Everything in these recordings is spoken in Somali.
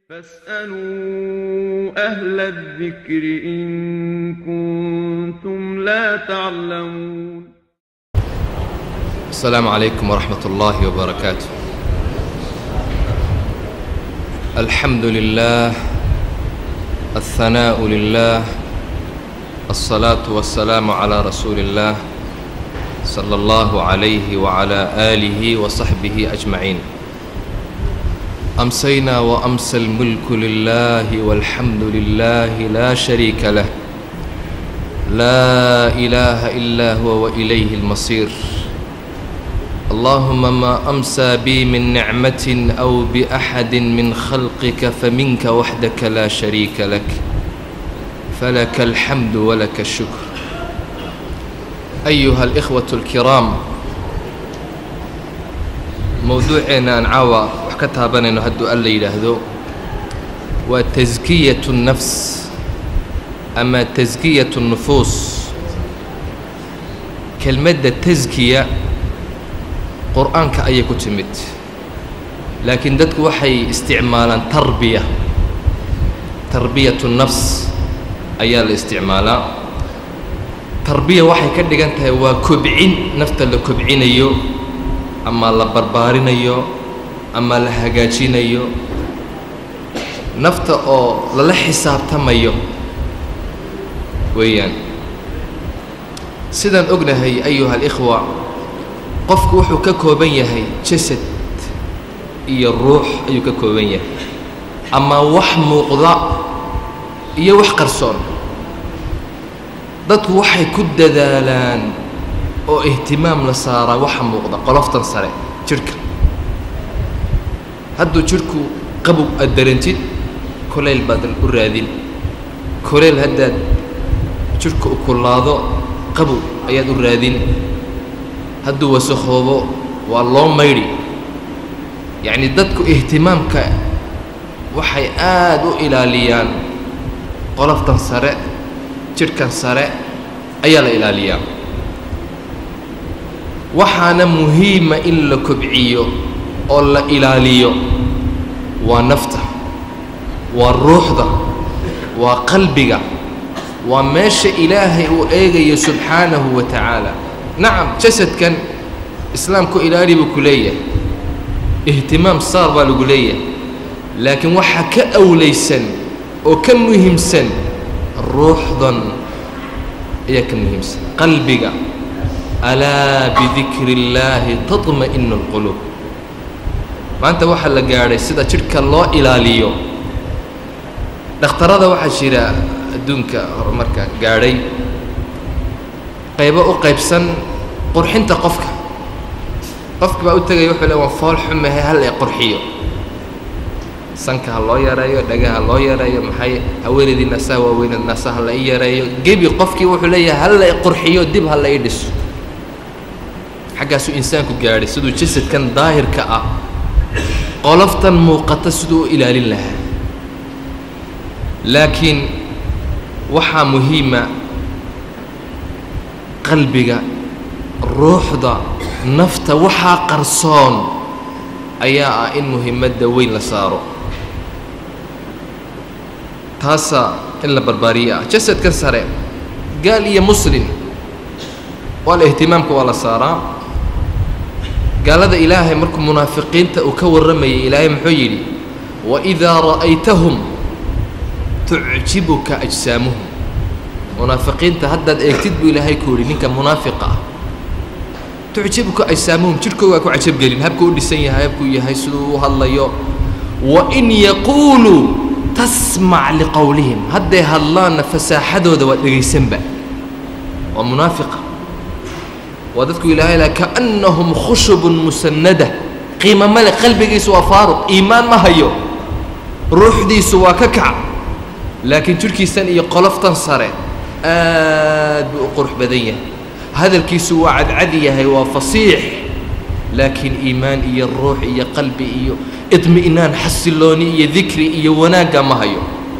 فاسألوا أهل الذكر إن كنتم لا تعلمون السلام عليكم ورحمة الله وبركاته الحمد لله الثناء لله الصلاة والسلام على رسول الله صلى الله عليه وعلى آله وصحبه أجمعين أمسينا وأمسى الملك لله والحمد لله لا شريك له لا إله إلا هو وإليه المصير اللهم ما أمسى بي من نعمة أو بأحد من خلقك فمنك وحدك لا شريك لك فلك الحمد ولك الشكر أيها الإخوة الكرام موضوعنا أن عاوى وحكتها بنينو هدو ألا يلهدو وتزكية النفس أما تزكية النفوس كلمة تزكية qur-aanka ayay ku timid laakiin dadku waxay isticmaalaan tarbiya tarbiyatu nafs ayaa la isticmaalaa tarbiya waxay ka dhigan tahay waa kobcin nafta la kobcinayo ama la barbaarinayo ama la hagaajinayo nafta oo lala xisaabtamayo weeyaan sidaan ognahay ayuha alikhwa qofku wuxuu ka kooban yahay jasad iyo ruux ayuu ka kooban yahay ama wax muuqda iyo wax qarsoon dadku waxay ku dadaalaan oo ihtimaam la saaraa waxa muuqda qoloftan sare jidhka hadduu jidhku qabow aad darantid kulayl baad u raadin kulayl haddaad jidhka u kullaado qabow ayaad u raadin hadduu wasakhoobo waa loo maydhi yacni dadku ihtimaamka waxay aad u ilaaliyaan qoloftan sare jidhkan sare ayaa la ilaaliyaa waxaana muhiima in la kobciyo oo la ilaaliyo waa nafta waa ruuxda waa qalbiga waa meesha ilaahay uu eegayo subxaanahu wa tacaala nacam jasadkan islaamku ilaali buu ku leeyahay ihtimaam saar baa lagu leeyahay laakiin waxaa ka awlaysan oo ka muhiimsan ruuxdan ayaa ka muhiimsan qalbiga alaa bidikri illaahi taطma'inu اlquluub maanta waxaa la gaadhay sida jidhka loo ilaaliyo dhakhtarada waxaa jira adduunka horumarka gaadhay qaybo u qaybsan qurxinta qofka qofka baa u tegaya wuxuu le waan fool xumahe hal ay qurxiyo sanka ha loo yareeyo dhagaha ha loo yareeyo maxay haweenaydii naasaha waaweyned naasaha la i yareeyo gebi qofkii wuxuu leeyahay hal la i qurxiyo dib ha la i dhiso xaggaasuu insaanku gaadhay siduu jasadkan daahirka ah qoloftan muuqata siduu u ilaalin lahaa laakiin waxaa muhiima qalbiga ruuxda nafta waxaa qarsoon ayaa ah in muhimadda weyn la saaro taasaa in la barbaariye ah jasadkan sare gaal iyo muslin waa la ihtimaamka waa la saaraa gaalada ilaahay markuu munaafiqiinta uu ka warramayay ilaahay muxuu yidhi waidaa ra'aytahum tucjibuka ajsaamuhum munaafiqiinta haddaad eegtid buu ilaahay ku yidhi ninka munaafiqa ah tucjibuka ajsaamuhum jidhkoogaa ku cajabgelin habkuu u dhisan yahay habkuu yahay siduu u hadlayo wa in yaquuluu tasmac liqowlihim hadday hadlaanna fasaaxadooda waa dhegaysanba waa munaafiqa waa dadku ilaahay laha kaannahum khushubun musannada qiima male qalbigiisu waa faaruq iimaan ma hayo ruuxdiisu waa ka kac laakiin jidhkiisan iyo qoloftan sare aad buu u qurux badan yahay hadalkiisu waa cadcad yahay waa fasiix laakiin iimaan iyo ruux iyo qalbi iyo idmi'naan xasilooni iyo dikri iyo wanaagga ma hayo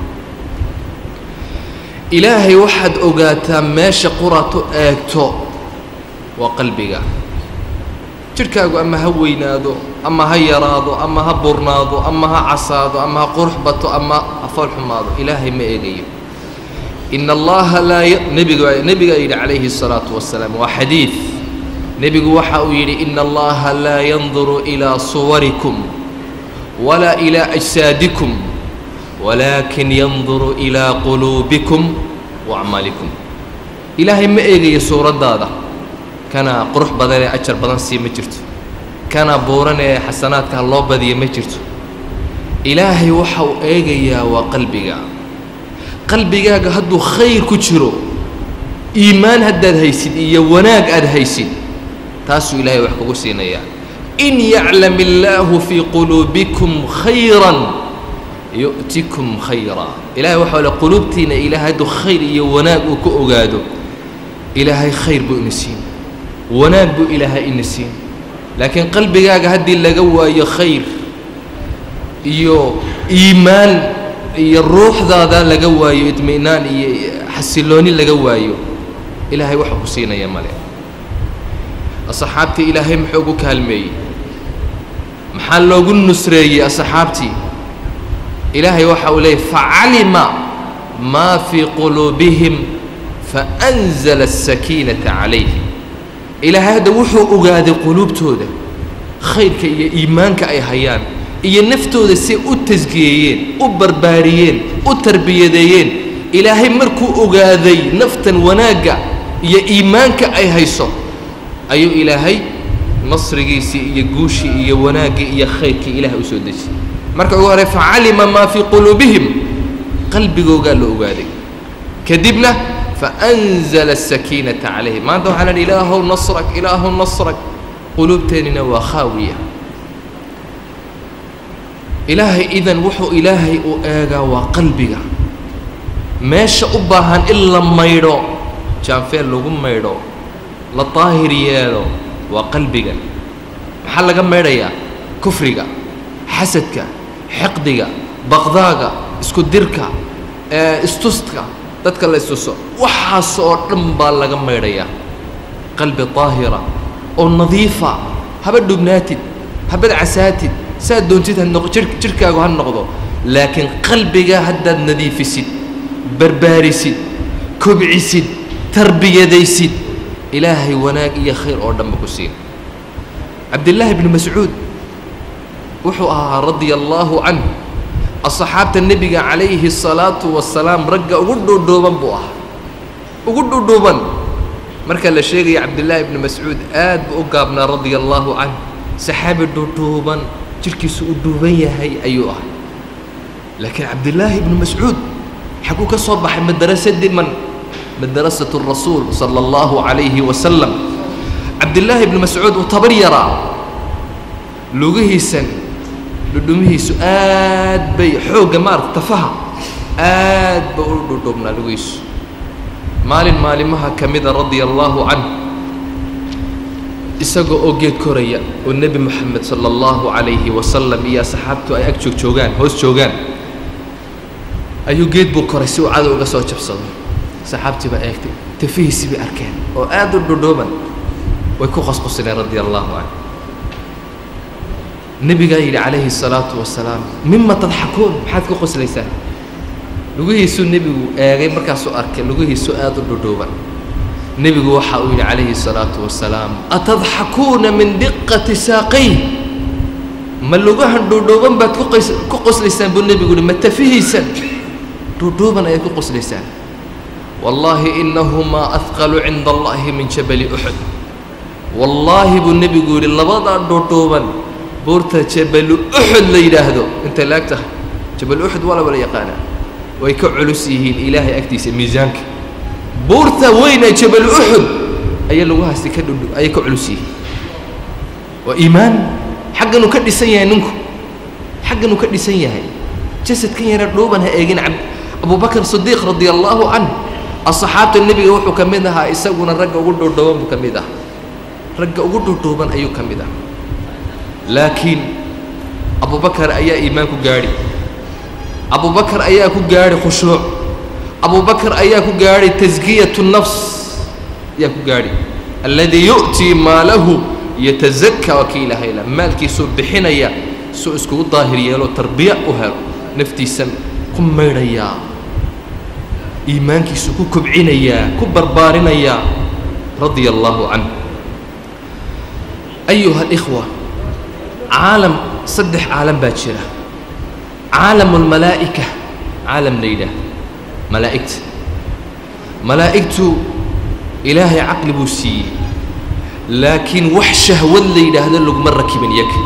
ilaahay waxaad ogaataa meesha quraad u eegto waa qalbiga jidhkaagu ama ha weynaado ama ha yaraado ama ha burnaado ama ha casaado ama ha qurux bato ama ha fool xumaado ilaahay ma eegayo in allaha laa nebiga nebigaa yidhi calayhi الsalaatu wasalaam waa xadiid nebigu waxa uu yidhi ina allaha laa yanduru ilaa suwarikum walaa ilaa ajsaadikum walaakin yanduru ilaa quluubikum waacmaalikum ilaahay ma eegayo suuraddaada kana qurux badan ee ajar badan sii ma jirto kana buuran ee xasanaadka loo badiya ma jirto ilaahay waxa uu eegayaa waa qalbiga qalbigaaga hadduu khayr ku jiro iimaan haddaad haysid iyo wanaag aad haysid taasuu ilaahay wax kugu siinayaa in yaclam illaahu fii quluubikum khayran yu'tikum khayra ilahay waxa le quluubtiina ilaahay hadduu khayr iyo wanaag uu ka ogaado ilaahay khayr buu ina siin wanaag buu ilaahay ina siin laakiin qalbigaaga haddii laga waayo khayr iyo iimaan iyo ruuxdaada laga waayo idmi'naan iyo xasilooni laga waayo ilaahay waxa ku siinaya male asxaabtii ilaahay muxuu ugu kaalmeeyey maxaa loogu nusreeyey asxaabtii ilaahay waxa uu leeyay facalima maa fii quluubihim faأnzla الsakiinata calayhim ilaahay hadda wuxuu ogaaday quluubtooda khayrka iyo iimaanka ay hayaan iyo naftooda say u tasgiyeeyeen u barbaariyeen u tarbiyadeeyeen ilaahay markuu ogaaday naftan wanaagga iyo iimaanka ay hayso ayuu ilaahay nasrigiisii iyo guushii iyo wanaaggii iyo khayrkii ilahay u soo dejiyey marka ugu horey facalima maa fii quluubihim qalbigoogaa la ogaaday kadibna faأnzla الsakiinata calayhim maanta waxaa lahi ilaahow nasrak ilaahow nasrak quluubteennina waa khaawiya ilaahay idan wuxuu ilaahay u eegaa waa qalbiga meesha u baahan in la maydho jaanfeel lagu maydho la daahir yeelo waa qalbiga maxaa laga maydhayaa kufriga xasadka xiqdiga baqdaaga isku dirka istuska dadka la istuso waxaas oo dhan baa laga maydhayaa qalbi daahira oo nadiifa haba dhubnaatid habad casaatid saad doontid ha noq jir jirhkaagu ha noqdo laakiin qalbiga haddaad nadiifisid barbaarisid kobcisid tarbiyadaysid ilaahay wanaag iyo khayr oo dhanba ku siin cabdillaahi bnu mascuud wuxuu ahaa radia allaahu canh asxaabta nebiga calayhi الsalaatu wasalaam ragga ugu dhuudhuuban buu ahaa ugu dhuudhuuban marka la sheegaya cabdillaahi ibnu mascuud aad buu u gaabnaa radia allaahu canh saxaabi dhuudhuuban jirhkiisu u dhuuban yahay ayuu ahay laakiin cabdillaahi ibnu mascuud xaguu ka soo baxay madrasadii man madrasatu rasuul sala allahu calayhi wasalam cabdillaahi ibnu mascuud uu tabar yaraa lugihiisan dhudhumihiisu aad bay xoogga maarata tafaha aad ba u dhudhubnaa lugihiisu maalin maalimaha ka mida radia allaahu canh isagoo oo geed koraya oo nebi moxamed sala allahu calayhi wasalam iyo asxaabtu ay ag joog joogaan hoos joogaan ayuu geed buu koray si uu cadow uga soo jabsado saxaabtii baa eegtay tafihiisii bay arkeen oo aad u dhudhuuban way ku qosqosileen radia allahu canh nebigaa yidhi calayhi الsalaatu wasalaam mima tadxakuun maxaad ku qoslaysaan lugihiisuu nebigu eegay markaasuu arkay lugihiisu aad u dhudhuuban nebigu waxa uu yidhi calayhi الsalaatu wasalaam atadxakuuna min diqati saaqay ma lugahan dhuudhuuban baad kuqas ku qoslaysaan buu nebigu yihi ma tafihiisan dhuudhuuban ayaad ku qoslaysaan wallaahi inahumaa ahqalu cinda allahi min jabali uxud wallaahi buu nebigu yidhi labadaa dhuudhuuban buurta jabalu uxud la yidhaahdo intay laag tahay jabal uxud waa la wala yaqaanaa way ka culus yihiin ilaahay agtiisa miisaanka buurta weyn ee jabalu uxud ayaa laguhaasti ka dhudhu ayay ka culus yihiin waa iimaan xagganuu ka dhisan yahay ninku xagganuu ka dhisan yahay jasadkan yara dhuuban ha eegin ab abubakr sidiiq radia allaahu canh asxaabta nebiga wuxuu ka mid ahaa isaguna ragga ugu dhuudhuuban buu ka mid ah ragga ugu dhuudhuuban ayuu ka mid ah laakiin abubakar ayaa iimaan ku gaadhi abubakar ayaa ku gaadhi khushuuc abubakar ayaa ku gaadhi taskiyatu nafs ayaa ku gaadhi alladii yu'tii maalahu yatazakaa waa kii ilaahay la maalkiisuu bixinaya suu iskugu daahir yeelo tarbiya u helo naftiisan ku maydhayaa iimaankiisu ku kobcinayaa ku barbaarinayaa radia allaahu canhu ayuha alikhwa caalam saddex caalam baa jira caalamu almalaa'ika caalam la yidhaah malaa'igta malaa'igtu ilaahay caqli buu siiyey laakiin wax shahwad la yidhaahdo laguma rakibin yaga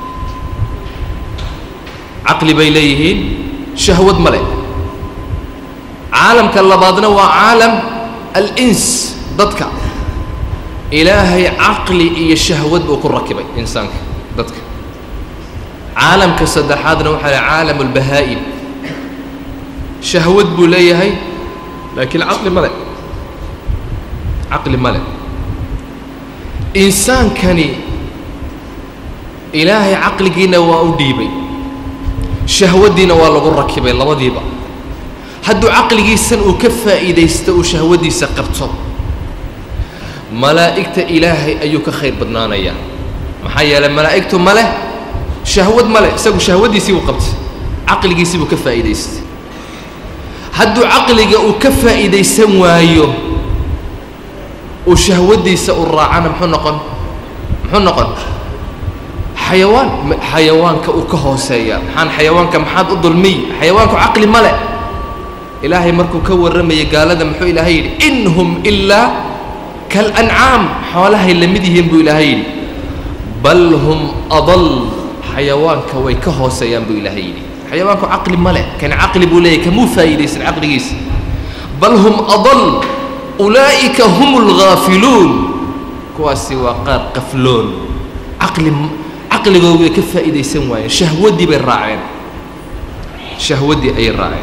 caqli bay leeyihiin shahwad ma le caalamka labaadna waa caalam alins dadka ilaahay caqli iyo shahwad buu ku rakibay insaanka dadka caalamka saddexaadna waxaa leh caalam albahaa'im shahwad buu leeyahay laakiin caqli ma le caqli ma le insaankani ilaahay caqligiina waa u dhiibay shahwaddiina waa lagu rakibay labadiiba hadduu caqligiisan uu ka faa'iidaysto uu shahwaddiisa qabto malaa'igta ilaahay ayuu ka khayr badnaanayaa maxaa yeelay malaa'igtu ma leh shahwad ma leh isagu shahwaddiisii buu qabtay caqligiisii buu ka faa'iidaystay hadduu caqliga uu ka faa'iidaysan waayo uu shahwaddiisa u raacana muxuu noqon muxuu noqon xayawaan xayawaanka uu ka hooseeya maxaan xayawaanka maxaad u dulmiy xayawaanku caqli ma leh ilaahay markuu ka warramayay gaalada muxuu ilaahay yidhi in hum ilaa kalancaam xoolahay la mid yihiin buu ilaahay yidhi bal hum adal xayawaanka way ka hooseeyaan buu ilaahay yidhi xayawaanku caqli ma leh kan caqli buu leeyahy kamuu faa'iidaysan caqligiisa bal hum adal ulaa'ika hum alghaafiluun kuwaasi waa qaar qafloon caqli caqligooda way ka faa'iidaysan waayeen shahwaddii bay raaceen shahwaddii ayay raaceen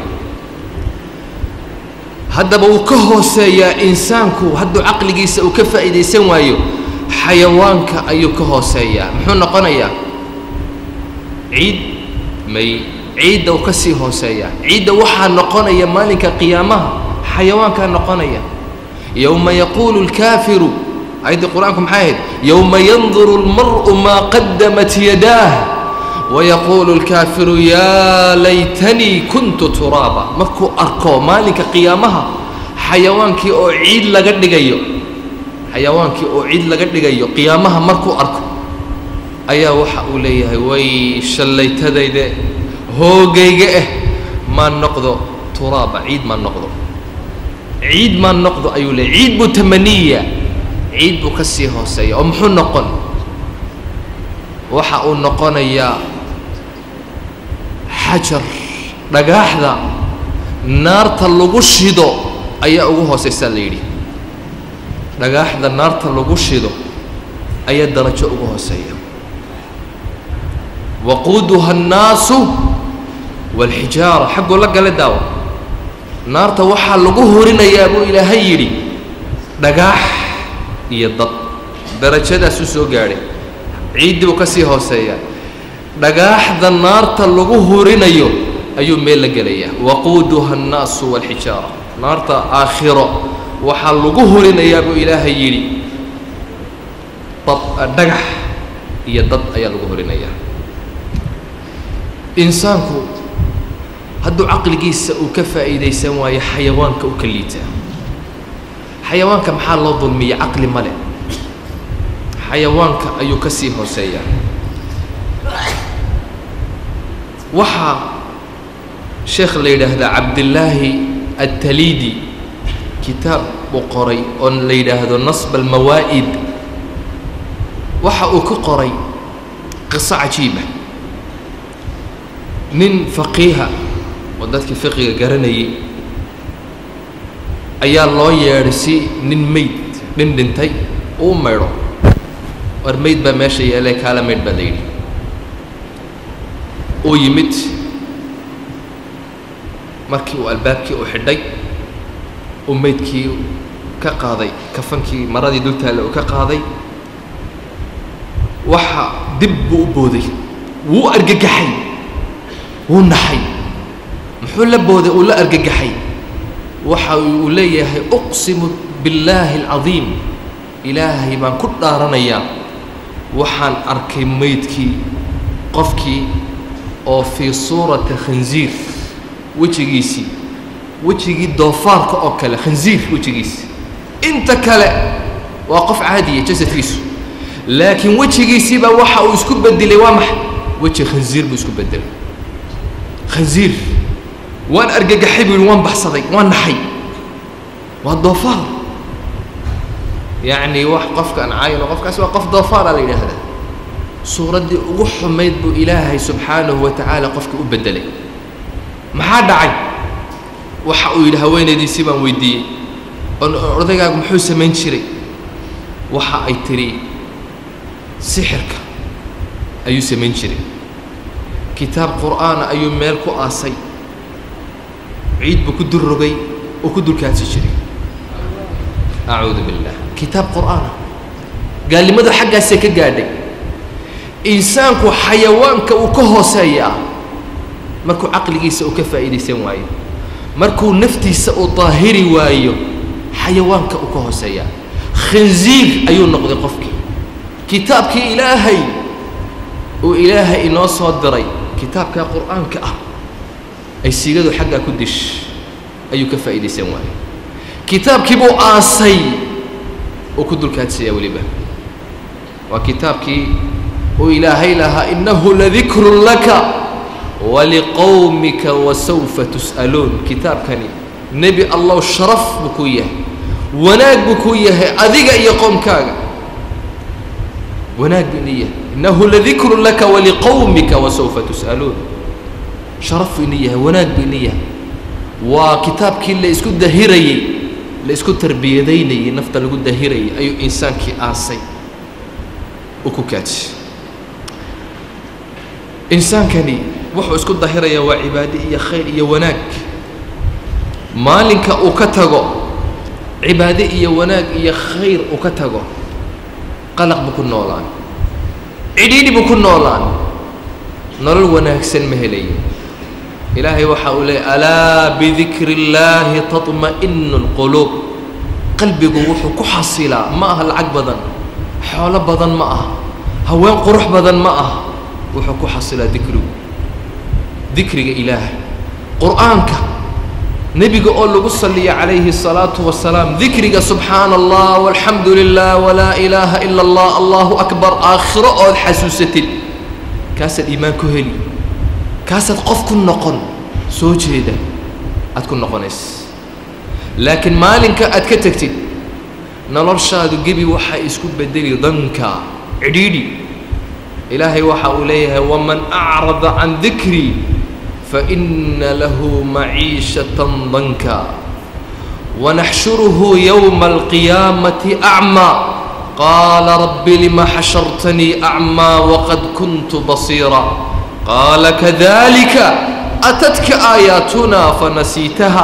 haddaba wuu ka hooseeyaa insaanku hadduu caqligiisa uu ka faa'iidaysan waayo xayawaanka ayuu ka hooseeyaa muxuu noqonayaa ciid may ciidda uu ka sii hooseeyaa ciidda waxaa noqonaya maalinka qiyaamaha xayawaankaa noqonaya yowma yaquulu اlkaafiru ayaddii qur-aanku maxay ahayd yowma yanduru اlmar'u maa qadamat yadaah wayaquulu اlkaafiru yaa laytanii kuntu turaaba markuu arko maalinka qiyaamaha xayawaankii oo ciid laga dhigayo xayawaankii oo ciid laga dhigayo qiyaamaha markuu arko ayaa waxa uu leeyahay way shallaytadayde hoogayga ah maan noqdo turaaba ciid maan noqdo ciid maan noqdo ayuu leeyay ciid buu tamaniya ciid buu ka sii hooseeya oo muxuu noqon waxa uu noqonayaa xajar dhagaaxda naarta lagu shido ayaa ugu hooseysaa la yidhi dhagaaxda naarta lagu shido ayaa darajo ugu hooseeya waquuduha annaasu waalxijaara xaggoo la gale daawa naarta waxaa lagu horinayaa buu ilaahay yidhi dhagaax iyo dad darajadaasuu soo gaadhay ciiddii buu ka sii hooseeyaa dhagaaxda naarta lagu horinayo ayuu meel la gelayaa waquuduha annaasu waalxijaara naarta aakhiro waxaa lagu horinayaa buu ilaahay yidhi dad dhagax iyo dad ayaa lagu horinayaa insaanku hadduu caqligiisa uu ka faa'iidaysan waayo xayawaanka u ka liitaa xayawaanka maxaa loo dulmiya caqli ma leh xayawaanka ayuu ka sii hooseeyaa waxaa sheekh la yidhaahdaa cabdillaahi ataliidi kitaab uu qoray oo la yidhaahdo nasb almawaa'id waxa uu ka qoray qiso cajiiba nin faqiiha oo dadkii fiqiga garanayay ayaa loo yeedhay si nin mayd nin dhintay uu maydho war mayd baa meesha yeelee kaala maydh baa la yidhi uu yimid markii uu albaabkii uu xidhay uu maydkii ka qaaday kafankii maradii dultaalla uu ka qaaday waxa dib buu u booday wuu argagaxay wuu naxay muxuu la booday uu la argagaxay waxa uu leeyahay uqsimu billaahi alcadiim ilaahay baan ku dhaaranayaa waxaan arkay maydkii qofkii oo fii suurati khansiir wejigiisii wejigii doofaarka oo kale khansiir wejigiisi inta kale waa qof caadiya jasadkiisu laakiin wejigiisiiba waxa uu isku bedelay waa maxay weji khansiir buu isku bedelay khansiir waan argagaxay buu yihi waan baxsaday waan naxay waa doofaar yacni wax qofkaan cayno qofkaasi waa qof doofaara la yidhaahdaa suuraddii ugu xumayd buu ilaahay subxaanahu wa tacaala qofka u beddelay maxaa dhacay waxa uu yidhi haweenaydiisii baan weydiiyey on odaygaagu muxuu samayn jiray waxa ay tidhi sixirka ayuu samayn jiray kitaab qur'aana ayuu meel ku aasay ciid buu ku dul rogay oo ku dulkaasi jiray acuudu billah kitaab qur'aana gaalnimadu xaggaasee ka gaadhay insaanku xayawaanka uu ka hooseeyaa markuu caqligiisa uu ka faa'iidaysan waayo markuu naftiisa uu daahiri waayo xayawaanka uu ka hooseeyaa khinsiir ayuu noqday qofkii kitaabkii ilaahay uu ilaahay inoo soo diray kitaabkaa qur'aanka ah ay siigadu xaggaa ku dish ayuu ka faa'iidaysan waayo kitaabkii buu aasay oo ku dulkaadsayaa weliba waa kitaabkii uu ilaahay lahaa innahu ladikrun laka waliqowmika wasawfa tus'aluun kitaabkani nebi allow sharaf buu kuu yahay wanaag buu kuu yahay adiga iyo qoomkaaga wanaag buu ini yahay innahu ladikrun laka waliqowmika wasawfa tus'aluun sharaf buu ini yahay wanaag buu ini yahay waa kitaabkii la isku dahirayey la isku tarbiyadaynayey nafta lagu dahirayay ayuu insaankii aasay uu ku kaajiyey insaankani wuxuu isku dahirayaa waa cibaade iyo khayr iyo wanaag maalinka uu ka tago cibaade iyo wanaag iyo khayr uu ka tago qalaq buu ku noolaan cidhiidhi buu ku noolaan nolol wanaagsan ma helayo ilaahay waxa uu leeyay alaa bidikri اllaahi taطma'inu اlquluub qalbigu wuxuu ku xasilaa ma aha lacag badan xoolo badan ma ah haween qurux badan ma ah wuxuu ku xasilaa dikrigu dikriga ilaahay qur'aanka nebiga oo lagu saliya calayhi الsalaatu wasalaam dikriga subxaana allah walxamdu lilah walaa ilaaha ila اllah allahu akbar aakhiro ood xasuusatid kaasaad iimaan ku heli kaasaad qof ku noqon soo jeeda aad ku noqonaysa laakiin maalinka aad ka tegtid noloshaadu gebi waxay isku bedeli danka cidhiidhi ilaahay waxa uu leeyahay waman acrada can dikrii faina lahu maciishatan danka wanaxshuruhu yowma alqiyaamati acmaa qaala rabbi lima xashartanii acmaa waqad kuntu basiira qaala kadalika atadka aayaatunaa fanasiitaha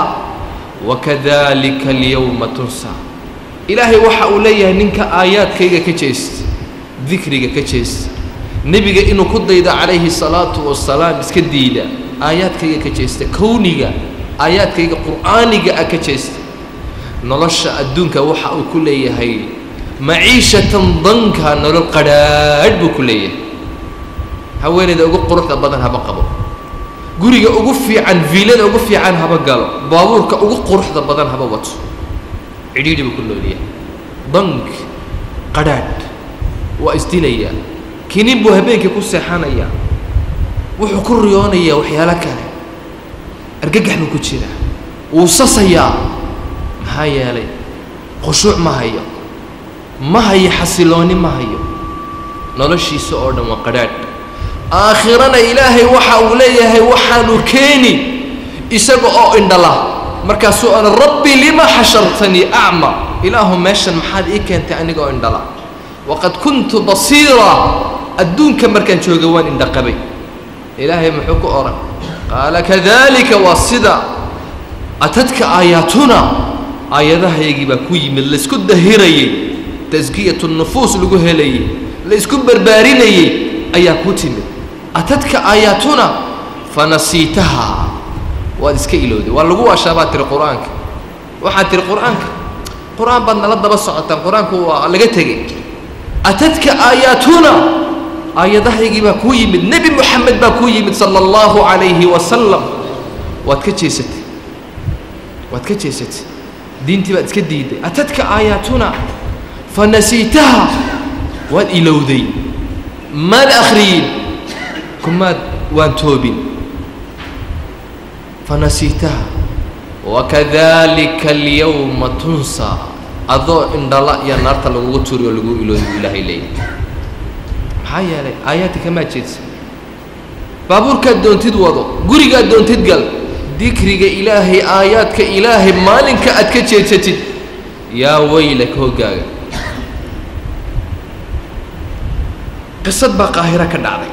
wakadalika alyowma tunsaa ilaahay waxa uu leeyahay ninka aayaadkayga ka jeesta dikriga ka jeesta nebiga inuu ku daydo calayhi salaatu wasalaam iska diida aayaadkayga ka jeesta kowniga aayaadkayga qur'aaniga ah ka jeesta nolosha adduunka waxa uu ku leeyahay maciishatan danka nolol qadhaadh buu ku leeyahay haweenayda ugu quruxda badan haba qabo guriga ugu fiican viilada ugu fiican haba galo baabuurka ugu quruxda badan haba wato cidhiidhi buu ku noolyahay dank qadhaadh waa isdilayaa kinin buu habeenkii ku seexanayaa wuxuu ku riyoonayaa waxyaalo kale argagax buu ku jiraa wuu sasayaa maxaa yeelay khushuuc ma hayo ma hayo xasiloonni ma hayo noloshiisa oo dhan waa qadhaadh aakhirana ilaahay waxa uu leeyahay waxaanu keeni isaga oo indhala markaasuu ona rabbi lima xashartanii acma ilaahu meeshan maxaad ii keentay aniga oo indhala waqad kuntu basiira adduunka markaan jooga waan indhaqabay ilaahay muxuu ku odhan qaala kadalika waa sida atadka aayaatuna aayadahaygii baa ku yimid laysku dahirayey taskiyatu nufuus lagu helayey laysku barbaarinayey ayaa ku timid atadka aayaatuna fanasiitaha waad iska ilowday waa lagu waashaa baad tiri qur-aanka waxaad tiri qur-aanka qur-aan baad nala daba socotaan qur-aanku waa laga tegey atadka aayaatuna aayadahaygii baa kuu yimid nebi moxamed baa kuu yimid sala allahu calayhi wasalam waad ka jeesatay waad ka jeesatay diintii baad iska diiday atadka aayaatuna fanasiitaha waad ilowday maad akhriyin kumaad waan toobin fanasiitaha wakadalika alyawma tunsaa adoo indhala iyo naarta lagugu turi oo lagu ilooday buu ilaahay leeyahy maxaa yeelay aayaadka kamaa jeedsa baabuurkaad doontid wado gurigaad doontid gal dikriga ilaahay aayaadka ilaahay maalinka aad ka jeedsatid yaa weylaka hoggaaga qisad baa qaahiro ka dhacday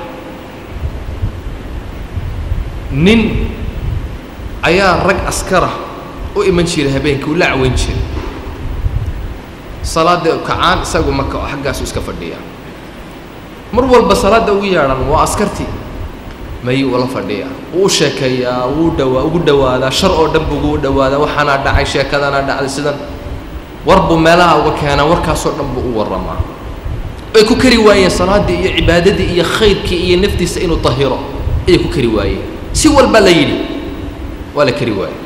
nin ayaa rag askara u iman jiray habeenkii u la caweyn jiray salaada kacaan isagu maka oo xaggaasu iska fadhiya mar walba salaadda ugu yeedhan waa askartii mayuu ula fadhiya wuu sheekeeyaa wuu dhawaa ugu dhawaadaa shar oo dhan buu ugu dhawaadaa waxaanaa dhacay sheekadanaa dhacday sidan war buu meelaha uga keenaa warkaasoo dhan buu u warramaa ay ku kari waayeen salaaddii iyo cibaadadii iyo khayrkii iyo naftiisa inuu tahiro ayay ku kari waayeen si walba la yidhi waa la kari waaye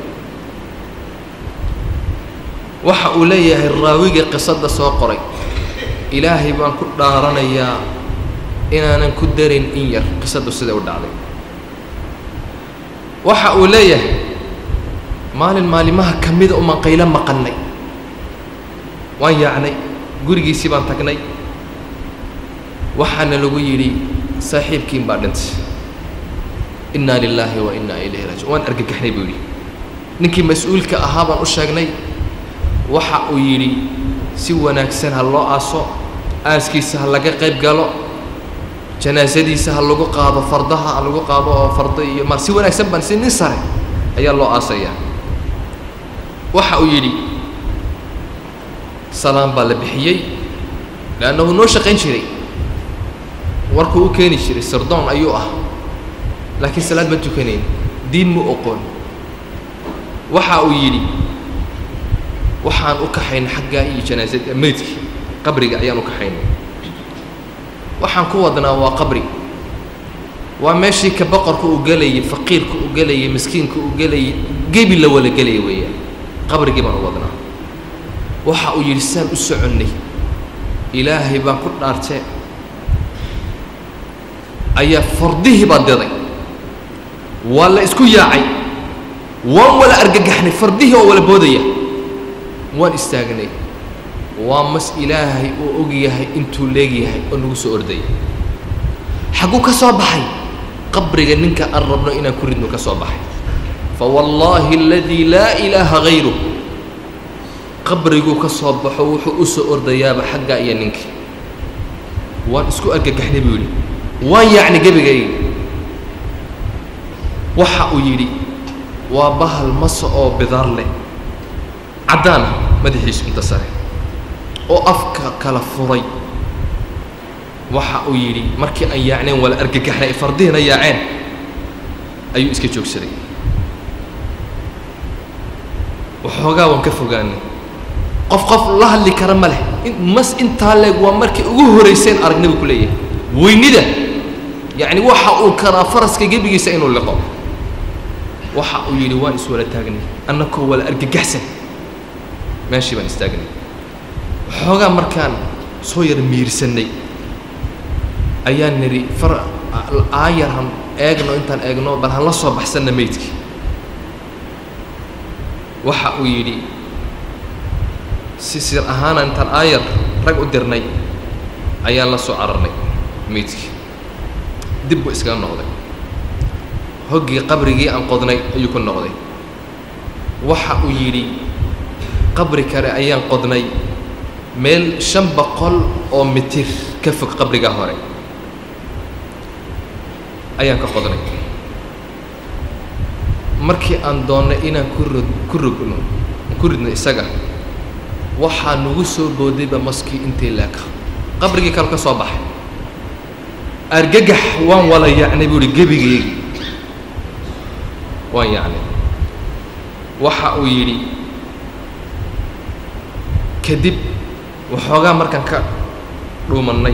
waxa uu leeyahay raawiga qisadda soo qoray ilaahay baan ku dhaaranayaa inaanan ku darin in yar qisaddu siday u dhacday waxa uu leeyahay maalin maalimaha ka mida umaan qaylo maqannay waan yaacnay gurigiisii baan tagnay waxaana lagu yidhi saaxiibkiin baa dhintay innaa lilaahi wa innaa ilayhi raajiun waan argagaxnay buu yidhi ninkii mas-uulka ahaa baan u sheegnay waxa uu yidhi si wanaagsan ha loo aaso aaskiisa ha laga qayb galo janaasadiisa ha lagu qaado fardaha ha lagu qaado oo fardo iyo ma si wanaagsan baan si nin sare ayaa loo aasayaa waxa uu yidhi salaan baa la bixiyey leannahu noo shaqayn jiray warkuu u keeni jiray sirdoon ayuu ah laakiin salaad ma tukanayn diin mu oqoon waxa uu yidhi waxaan u kaxaynay xaggaa iyo janaasada meydkii qabriga ayaan u kaxaynay waxaan ku wadnaa waa qabri waa meeshii ka boqorka uu gelayay faqiirka uu gelayay miskiinka uu gelayay gebi la wala gelaya weeyaan qabrigii baan u wadnaa waxa uu yidhi saan u soconnay ilaahay baan ku dhaartee ayaa fardihii baa diday waa la isku yaacay waan wala argagaxnay fardihii oo wala boodaya waan istaagnay waa mas ilaahay uu og yahay intuu leegyahay oo nagu soo ordaya xagguu ka soo baxay qabriga ninka aan rabno inaan ku ridno ka soo baxay fawallaahi aladii laa ilaaha hayruh qabriguu ka soo baxo wuxuu u soo ordayaaba xaggaa iyo ninkii waan isku argagaxnay buu yidhi waan yaacnay gebigayga waxa uu yidhi waa bahal masa oo bidaar leh caddaana madaxiisu inta sare oo afka kala furay waxa uu yidhi markii aan yaacneen wala argagaxnay ay fardihina yaaceen ayuu iska joogsaday waxoogaa waan ka fogaanay qof qof la hadli kara ma leh mas intaa leeg waa markii ugu horayseen aragnay buu ku leeyahay weynida yacni waxa uu karaa faraska gebigiisa inuu liqo waxa uu yidhi waan iswala taagnay annakoo wala argagaxsan meeshii baan istaagnay waxoogaa markaan soo yar miirsannay ayaan nidhi far aayar han eegno intaan eegno bal han la soo baxsanna meydkii waxa uu yidhi si sir ahaana intaan aayar rag u dirnay ayaan la soo cararnay meydkii dib buu iskaga noqday hoggii qabrigii aan qodnay ayuu ku noqday waxa uu yidhi qabri kale ayaan qodnay meel shan boqol oo mitir ka fog qabrigaa hore ayaan ka qodnay markii aan doonnay inaan ku rog ku rogno ku ridno isaga waxaa nagu soo boodayba maskii intii leeka qabrigii kale ka soo baxay argagax waan wala yacnay buu ihi gebigeegi waan yacnay waxa uu yidhi kadib waxoogaa markaan ka dhuumannay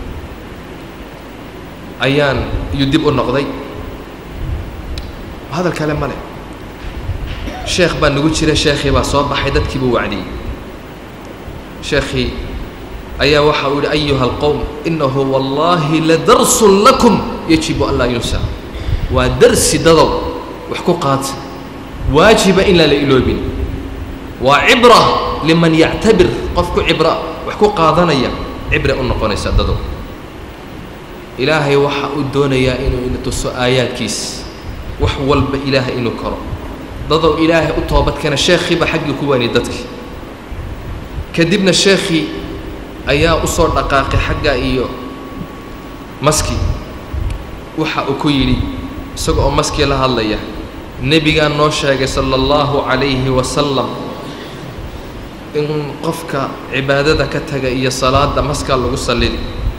ayaan iyuu dib u noqday hadal kale ma leh sheekh baa nagu jira sheekhii baa soo baxay dadkii buu wacdiyey sheekhii ayaa waxa uu yihi ayuha alqowm inahu wallaahi ladarsun lakum yajibu an laa yunsa waa darsi dadow wax ku qaadsa waajiba in laan la iloobin waa cibra liman yactabir qof ku cibra wax ku qaadanaya cibre u noqonaysa dadow ilaahay waxa uu doonayaa inuu ina tuso aayaadkiis wax walba ilaahay inuu koro dadow ilaahay u toobadkeena sheekhiiba xaggii ku waaniyay dadkii kadibna sheekhii ayaa u soo dhaqaaqay xagga iyo maski waxa uu ku yidhi isaga oo maskii la hadlaya nebigaa noo sheegay sala allahu calayhi wasalam in qofka cibaadada ka taga iyo salaada maskaa lagu sallidi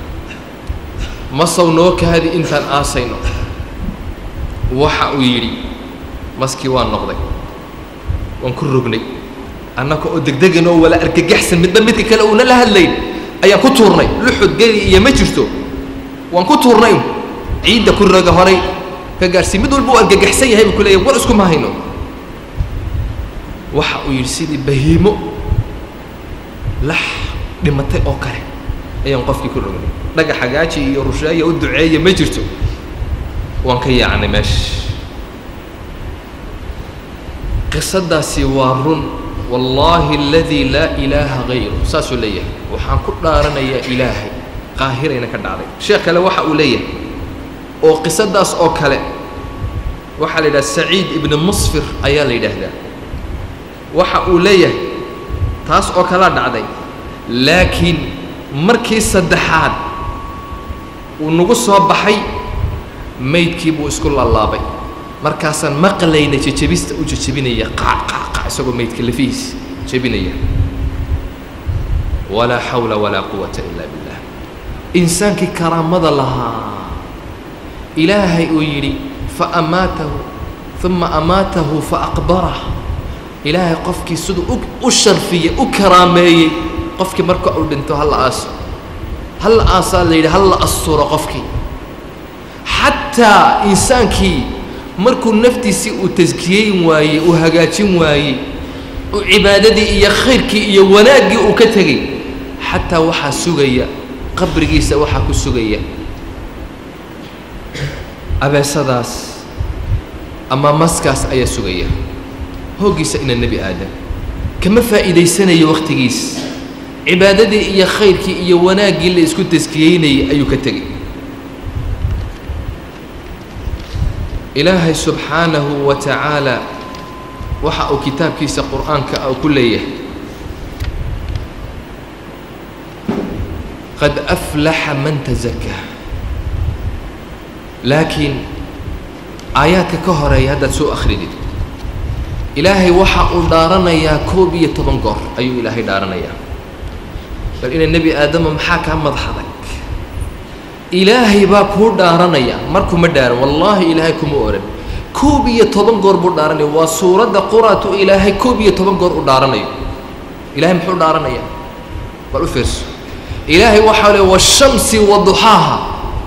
masow noo kaadi intaan aasayno waxa uu yidhi maskii waa noqday waan ku rognay annaka oo degdegan oo wala argagaxsan midba midka kale uuna la hadlayn ayaan ku tuurnay luxud geli iyo ma jirto waan ku tuurnay ciidda ku roga horay ka gaadhsii mid walba uu argagaxsan yahay buu ku leeyahy war iskuma hayno waxa uu yidhi sidii bahiimo lax dhimatay oo kale ayaan qofkii ku rognay dhaga xagaaji iyo rusheeya u duceeya ma jirto waan ka yaacnay meesha qisadaasi waa run wallaahi aladii laa ilaaha hayru saasuu leeyahay waxaan ku dhaaranayaa ilaahay qaahirayna ka dhacday sheekh kale waxa uu leeyahay oo qisadaas oo kale waxaa la yidhaha saciid ibni musfir ayaa la yidhaahdaa waxa uu leeyahay taas oo kalea dhacday laakiin markii saddexaad uu nagu soo baxay maydkii buu isku laalaabay markaasaan maqlayna jejebista u jejebinaya qaac qaac qaac isagoo maydka lafihiis jebinaya walaa xawla walaa quwata ilaa billah insaankii karaamada lahaa ilaahay uu yidhi fa amaatahu uma amaatahu fa aqbarah ilaahay qofkii siduu u u sharfiyey u karaameeyey qofkii marka uu dhinto halla aaso halla aasaa la yidhi halla asturo qofkii xataa insaankii markuu naftiisii uu taskiyeyn waayey uu hagaajin waayey uu cibaadadii iyo khayrkii iyo wanaaggii uu ka tegey xataa waxaa sugaya qabrigiisa waxaa ku sugaya abeesadaas ama maskaas ayaa sugaya hooggiisa ina nebi aadam kama faa'iidaysanayo wakhtigiis cibaadadii iyo khayrkii iyo wanaaggii la isku taskiyeynayay ayuu ka tegey ilaahay subxaanahu wa tacaala waxa uu kitaabkiisa qur'aanka ah ku leeyahay qad aflaxa man tazakaa laakiin aayaadka ka horeeya haddaad soo akhridid ilaahay waxa uu dhaaranayaa koob iyo toban goor ayuu ilaahay dhaaranayaa bal ina nebi aadama maxaa kaa madaxaday ilaahay baa kuu dhaaranaya markuma dhaaran wallaahi ilaahay kuma oran koob iyo toban goor buu dhaaranaya waa suuradda quraatu ilaahay koob iyo toban goor u dhaaranayo ilahay muxuu dhaaranaya bal u fiirso ilaahay waxaa le washamsi waduxaaha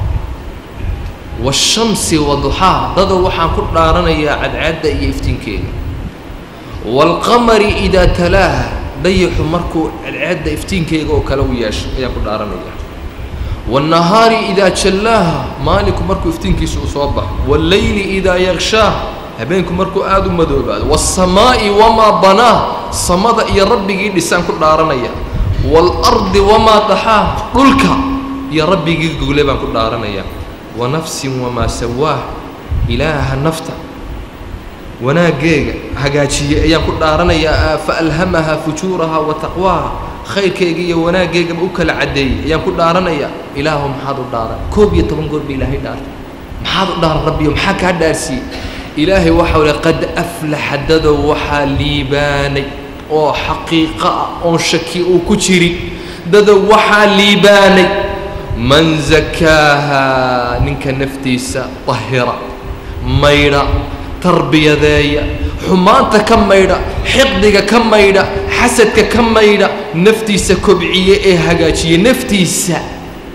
washamsi waduxaaha dadow waxaan ku dhaaranayaa cadcaadda iyo iftiinkeeda waalqamari idaa talaaha dayaxu markuu cadcaadda iftiinkeega oo kale u yeesho ayaan ku dhaaranaya والنهاaر إdا jلاaha maalinku markuu iftiinkiisa uu soo baxo والlayli إdaa yغشhاah habeenku markuu aad u madoobaado والsamaaءi وmaa banاah samada iyo rabbigii dhisaan ku dhaaranaya والأrضi وmaa daxaah dhulka iyo rabbigii gogle baan ku dhaaranaya وanafsi وmaa sawaah ilaaha nafta wanaaggeega hagaajiyey ayaan ku dhaaranayaa faأlhamaha fujuuraha وataqwaaha khayrkayga iyo wanaaggeygaba u kala caddeeyey ayaan ku dhaaranayaa ilaahu maxaad u dhaaran koob iyo toban goor ba ilaahay dhaartay maxaad u dhaaran rabbiyo maxaa kaa dhaarsiiyey ilaahay waxau le qad aflaxa dadow waxaa liibaanay oo xaqiiqo ah oon shaki uu ku jirin dadow waxaa liibaanay man zakaaha ninka naftiisa dahira maydha tarbiyadeeya xumaanta ka maydha xiqdiga ka maydha xasadka ka maydha naftiisa kobciye ee hagaajiye naftiisa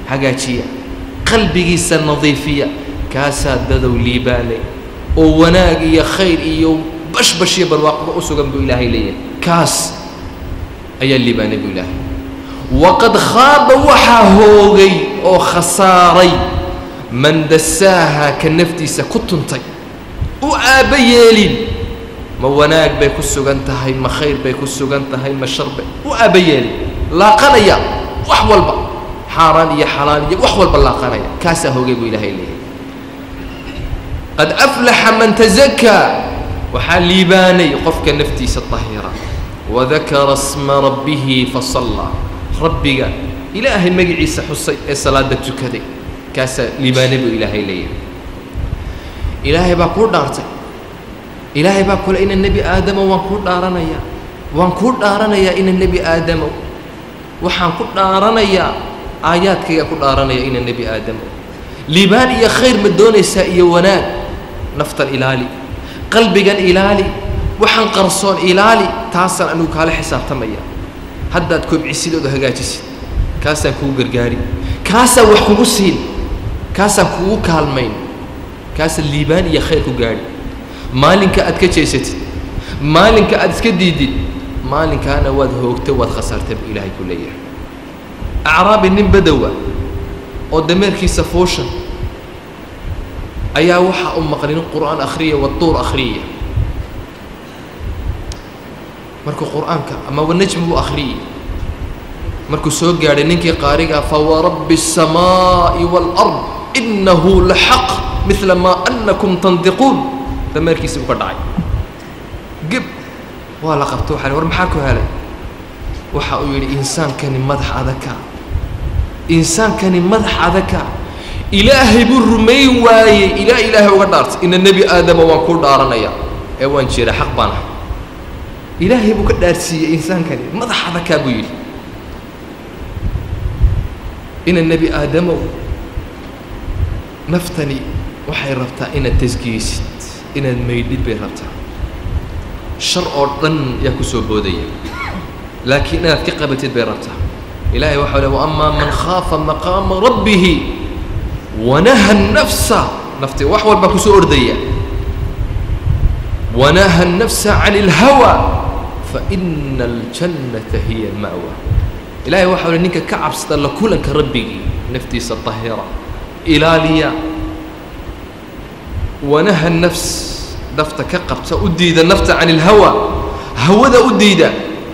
hagaajiya qalbigiisa nadiifiya kaasaa dadow liibaanay oo wanaag iyo khayr iyo bashbash iyo barwaaqba u sugan buu ilaahay leeyahay kaas ayaa liibaanay buu ilaahay waqad khaaba waxaa hoogay oo khasaaray man dasaaha ka naftiisa ku tuntay u aabba yeelin ma wanaag bay ku sugan tahay ma khayr bay ku sugan tahay ma shar bay u aabba yeelin laaqanaya wax walba xaaraan iyo xalaal iyo wax walba laaqanaya kaasaa hoogay buu ilaahay leeyahay qad aflaxa man tazakaa waxaa liibaanay qofka naftiisa tahira wadakara sma rabbihi fasallaa rabbiga ilaahay magaciisa xusay ee salaada tukaday kaasaa liibaanay buu ilaahay leeyahay ilaahay baa kuu dhaartay ilaahay baa kule ina nebi aadamo waan kuu dhaaranayaa waan kuu dhaaranayaa ina nebi aadamo waxaan ku dhaaranayaa aayaadkaygaa ku dhaaranaya ina nebi aadamo liibaan iyo khayr ma doonaysaa iyo wanaag naftan ilaali qalbigan ilaali waxaan qarsoon ilaali taasaan anigu kaala xisaabtamaya haddaad kobcisid ood hagaajisid kaasaan kugu gargaari kaasaan wax kugu siin kaasaan kugu kaalmayn kaasaan liibaan iyo khayr ku gaadhi maalinka aad ka jeesatid maalinka aad iska diidid maalinkaana waad hoogtay waad khasaartay buu ilaahay ku leeyahay acraabi nin badowa oo dameerkiisa fuushan ayaa waxaa u maqlin qur'aan akhriya waduur akhriya markuu qur'aanka ama wanajmi buu akhriyey markuu soo gaadhay ninkii qaarigaa fawarabbi الsamaaءi wاlأrض inahu laxaq midla maa anakum tandiquun dameerkiisi buu ka dhacay geb waa la qabto waxa war maxaa ku helay waxa uu yidhi insaankani madax adaka insaankani madax adaka ilaahay buu rumayn waayey ilaa ilaahay uga dhaartay ina nebi aadama waan kuu dhaaranaya ee waan jira xaq baan ah ilaahay buu ka dhaarsiiyey insaankani madax adakaa buu yidhi ina nebi aadamow naftani waxay rabtaa inaad tasgiyeysid inaad maydhid bay rabtaa shar oo dhan yaa ku soo boodaya laakiin inaad ka qabatid bay rabtaa ilaahay waxau le waama man khaafa maqaama rabbihi wanaha الnafsa nafti wax walbaa ku soo ordaya wanaha الnafsa can اlhawa faina اljannata hiya ma'wa ilahay waxau le ninka ka cabsada la kulanka rabbigii naftiisa طahira ilaaliya wanaha الnafs nafta ka qabta u diida nafta can اlhawa hawada u diida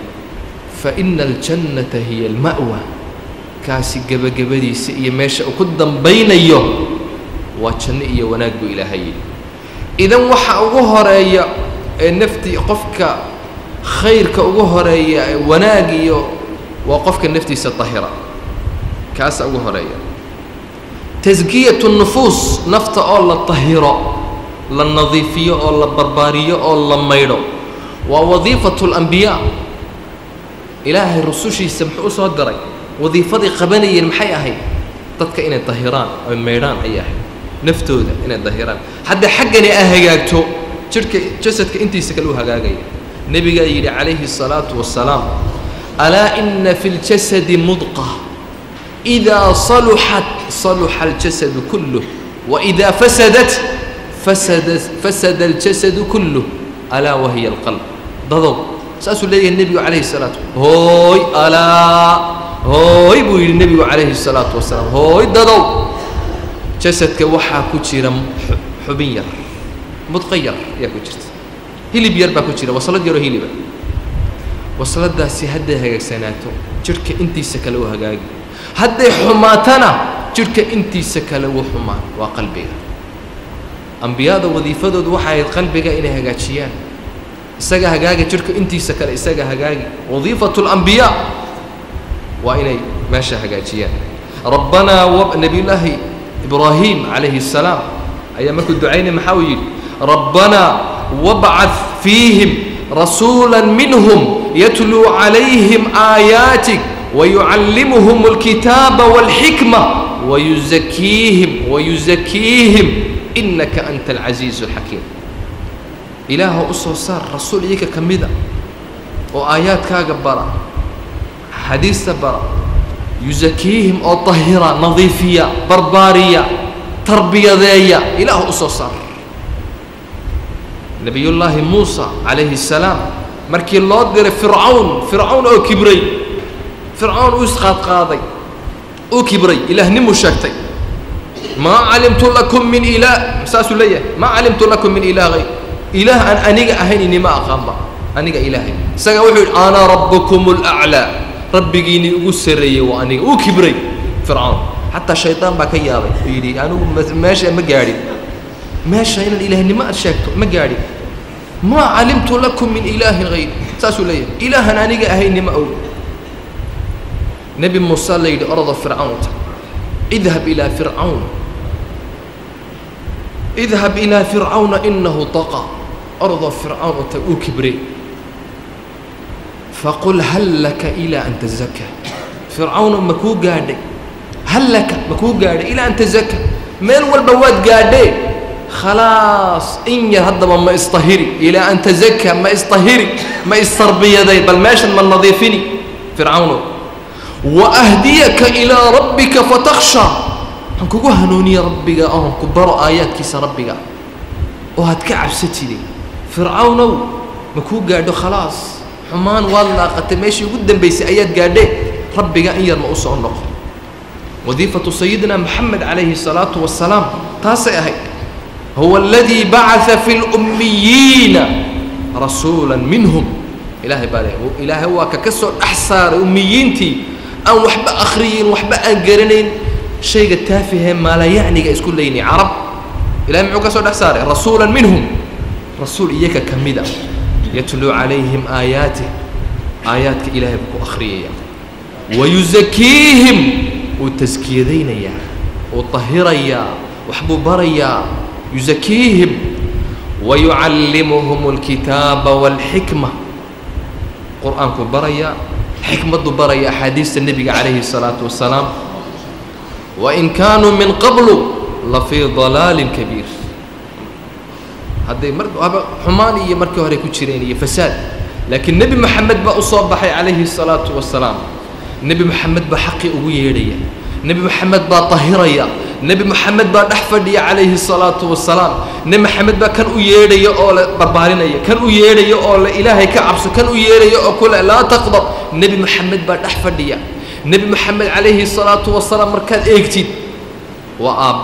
faina اljannata hiya اlma'wa kaasi gebagabadiisa iyo meesha uu ku dambaynayo waa janno iyo wanaag buu ilaahay yidhi idan waxa ugu horeeya ee naftii qofka khayrka ugu horeeya ee wanaag iyo waa qofka naftiisa tahira kaasa ugu horeeya taskiyatu nufuus nafta oo la tahiro la nadiifiyo oo la barbaariyo oo la maydho waa wadiifatu اlambiyaa ilaahay rusushiisa muxuu u soo diray wadiifaday qabanayeen maxay ahayd dadka inay dahiraan oy maydhaan ayay ahayd naftooda inay dahiraan hadda xaggani a hagaagto jidhka jasadka intiisa kale u hagaagaya nebigaa yidhi calayhi الsalaatu wasalaam alaa ina fi اljasadi mudqa إidaa saluxat saluxa اljasadu kulluh waidaa fasadat fasada fasada اljasadu kulluh alaa wahiya اlqalb dadow saasuu leeyahay nebigu calayhi الsalaatu hooy alaa hooy buu yidhi nebigu calayhi الsalaatu wasalaam hooy dadow jasadka waxaa ku jira xubin yar mudqa yar ayaa ku jirta hilib yar baa ku jira waslad yaroo hiliba wasladaasi hadday hagaagsanaato jidhka intiisa kale u hagaagi hadday xumaatana jidhka intiisa kale wuu xumaan waa qalbiga ambiyada wadiifadoodu waxay ahayd qalbiga inay hagaajiyaan isaga hagaagi jidhka intiisa kale isaga hagaagi wadiifatu اlambiyaa waa inay meesha hagaajiyaan rabbanaa w nebiyullaahi ibraahim calayhi الsalaam ayaa markuu ducaynay maxaa uu yidhi rabbanaa wabcad fiihim rasuula minhum yatluu calayhim aayaatik wayucallimuhum اlkitaaba wاlxikma wayuzakiihim wayuzakiihim inaka anta alcasiizu اlxakiim ilaaha u soo saar rasuul iyaga ka mida oo aayaadkaaga bara xadiista bara yusakiihim oo tahira nadiifiya barbaariya tarbiyadeeya ilaah u soo saar nebiyullaahi muusa calayhi الsalaam markii loo diray fircawn fircawn oo kibray fircawn uu isqaadqaaday uu kibray ilaahnimu sheegtay maa calimtu lakum min ilaah saasuu leeyahay maa calimtu lakum min ilaah hayr ilaah aan aniga ahayn inima aqaanba aniga ilaahay isaga wuxuu yidhi ana rabbukum اlأclىa rabbigiinii ugu sarreeyey waa aniga uu kibray fircawn xataa shaydaan baa ka yaabay uu yidhi anigu meesha ma gaadhin meesha inaad ilaahnimo aad sheegto ma gaadhin maa calimtu lakum min ilaahin hayr saasuu leeyahay ilaahan aniga ahaynima og nebi muuse la yidhi orada fircawnta idhab ilaa fircawn idhab ilaa fircawna inahu taqa orada fircawn ota uu kibrey faqul hal laka ilaa an tazaka fircawna ma kuu gaadhay hal laka ma kuu gaadhay ilaa an tazaka meel walba waad gaadhee khalaas in yar haddaba ma istahiri ilaa an tazaka ma istahiri ma istarbiyaday bal meeshan ma nadiifini fircawno wa ahdiyaka ilaa rabbika fatakhsha waxaan kugu hanuuniya rabbiga oon ku baro aayaadkiisa rabbiga oo aad ka cabsatide fircawnow ma kuu gaadho khalaas xumaan waad laaqatay meeshii ugu dambaysay ayaad gaadhee rabbiga in yar ma u soo noqo wadiifatu sayidina moxamed calayhi الsalaatu wasalaam taasay ahayd huwa aladii bacaa fi اlummiyiina rasuula minhum ilaahay baa le ilaahay waa ka ka soo dhex saaray ummiyiintii aan waxba akhriyin waxba aan garanayn shayga taafihee maalayacniga isku leynay carab ilahay muxuu ka soo dhex saaray rasuula minhum rasuul iyaka ka mida yatluu calayhim aayaatih aayaadka ilaahay buu ku akhriyaya wayusakiihim wuu taskiyadaynayaa wuu tahirayaa waxbuu barayaa yusakiihim wayucallimuhum alkitaaba waalxikma qur-aankuu barayaa xikmaddu baraya axaadiista nebiga calayhi الsalaatu wasalaam wain kaanuu min qablu la fii dalaalin kabiir hadday mar aba xumaan iyo markii hore ku jireen iyo fasaad laakiin nebi moxamed baa u soo baxay calayhi الsalaatu wasalaam nebi moxamed baa xaqii ugu yeedhaya nebi moxamed baa tahiraya nebi moxamed baa dhex fadhiya calayhi الsalaatu wasalaam nebi moxamed baa kan u yeedhaya oo le barbaarinaya kan u yeedhaya oo le ilaahay ka cabso kan u yeedhaya oo kule laa taqdab nebi moxamed baa dhex fadhiya nebi moxamed calayhi الsalaatu wasalaam markaad eegtid waa aabbe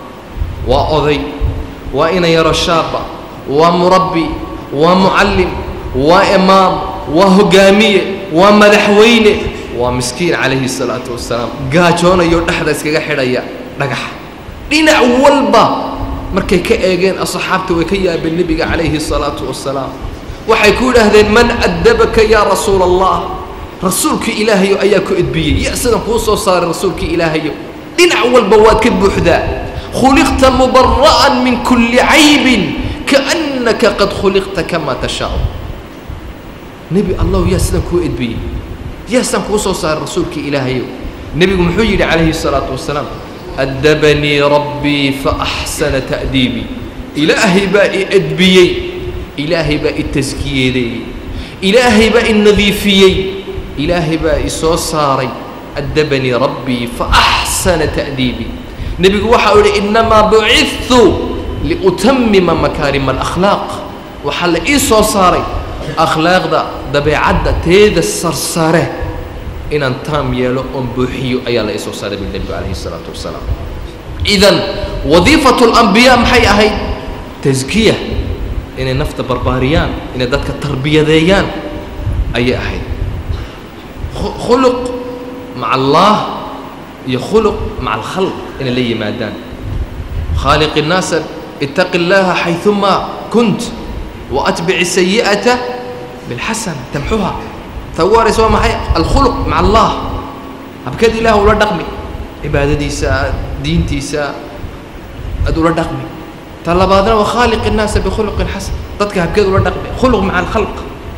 waa oday waa ina yaro shaaba waa murabbi waa mucallim waa imaam waa hogaamiye waa madaxweyne waa miskiin calayhi الsalaatu wasalaam gaajoonayo dhexda iskaga xidhaya dhagaxa dhinac walba markay ka eegeen asxaabta way ka yaabeen nebiga calayhi الsalaatu wasalaam waxay ku yidhaahdeen man addabaka yaa rasuula allah rasuulkii ilaahayo ayaa ku edbiyey ya sidan kuu soo saaray rasuulkii ilaahayo dhinac walba waad ka buuxdaa khuliqta mubara'an min kulli caybin kaannaka qad khuliqta kamaa tashaau nebi allahu yaa sidan kuu edbiyey yaa sidan kuu soo saaray rasuulkii ilaahayo nebigu muxuu yidhi calayhi الsalaatu wasalaam addabanii rabbii faaxsana ta'diibii ilaahay baa i edbiyey ilaahay baa i taskiyeedeeyey ilaahay baa i nadiifiyey ilaahay baa i soo saaray addabanii rabbii faaxsana ta'diibii nebigu waxa uu yidhi innamaa bucidtu liutamima makaarima alakhlaaq waxaa la ii soo saaray akhlaaqda dabeecadda teeda sarsare inaan taam yeelo oon buuxiyo ayaa la ii soo saaray bu nebigu calayhi الsalaatu wasalaam idan wadiifatu اlambiyaa maxay ahayd taskiya inay nafta barbaariyaan inay dadka tarbiyadeeyaan ayay ahayd khuluq maca allah iyo khuluq maca alkhalq inay la yimaadaan khaaliq الnaasa itaqi اllaha xayثuma kunt waatbic الsayi'ata biاlxasana tamxuha ta ugu horaysa waa maxay alkhuluq maca allah habkeed ilaah ula dhaqmi cibaadadiisa diintiisa aad ula dhaqmi ta labaadna waa khaaliq الnaasa bikhuluqin xasan dadka habkeed ula dhaqmi khuluq maca alkhalq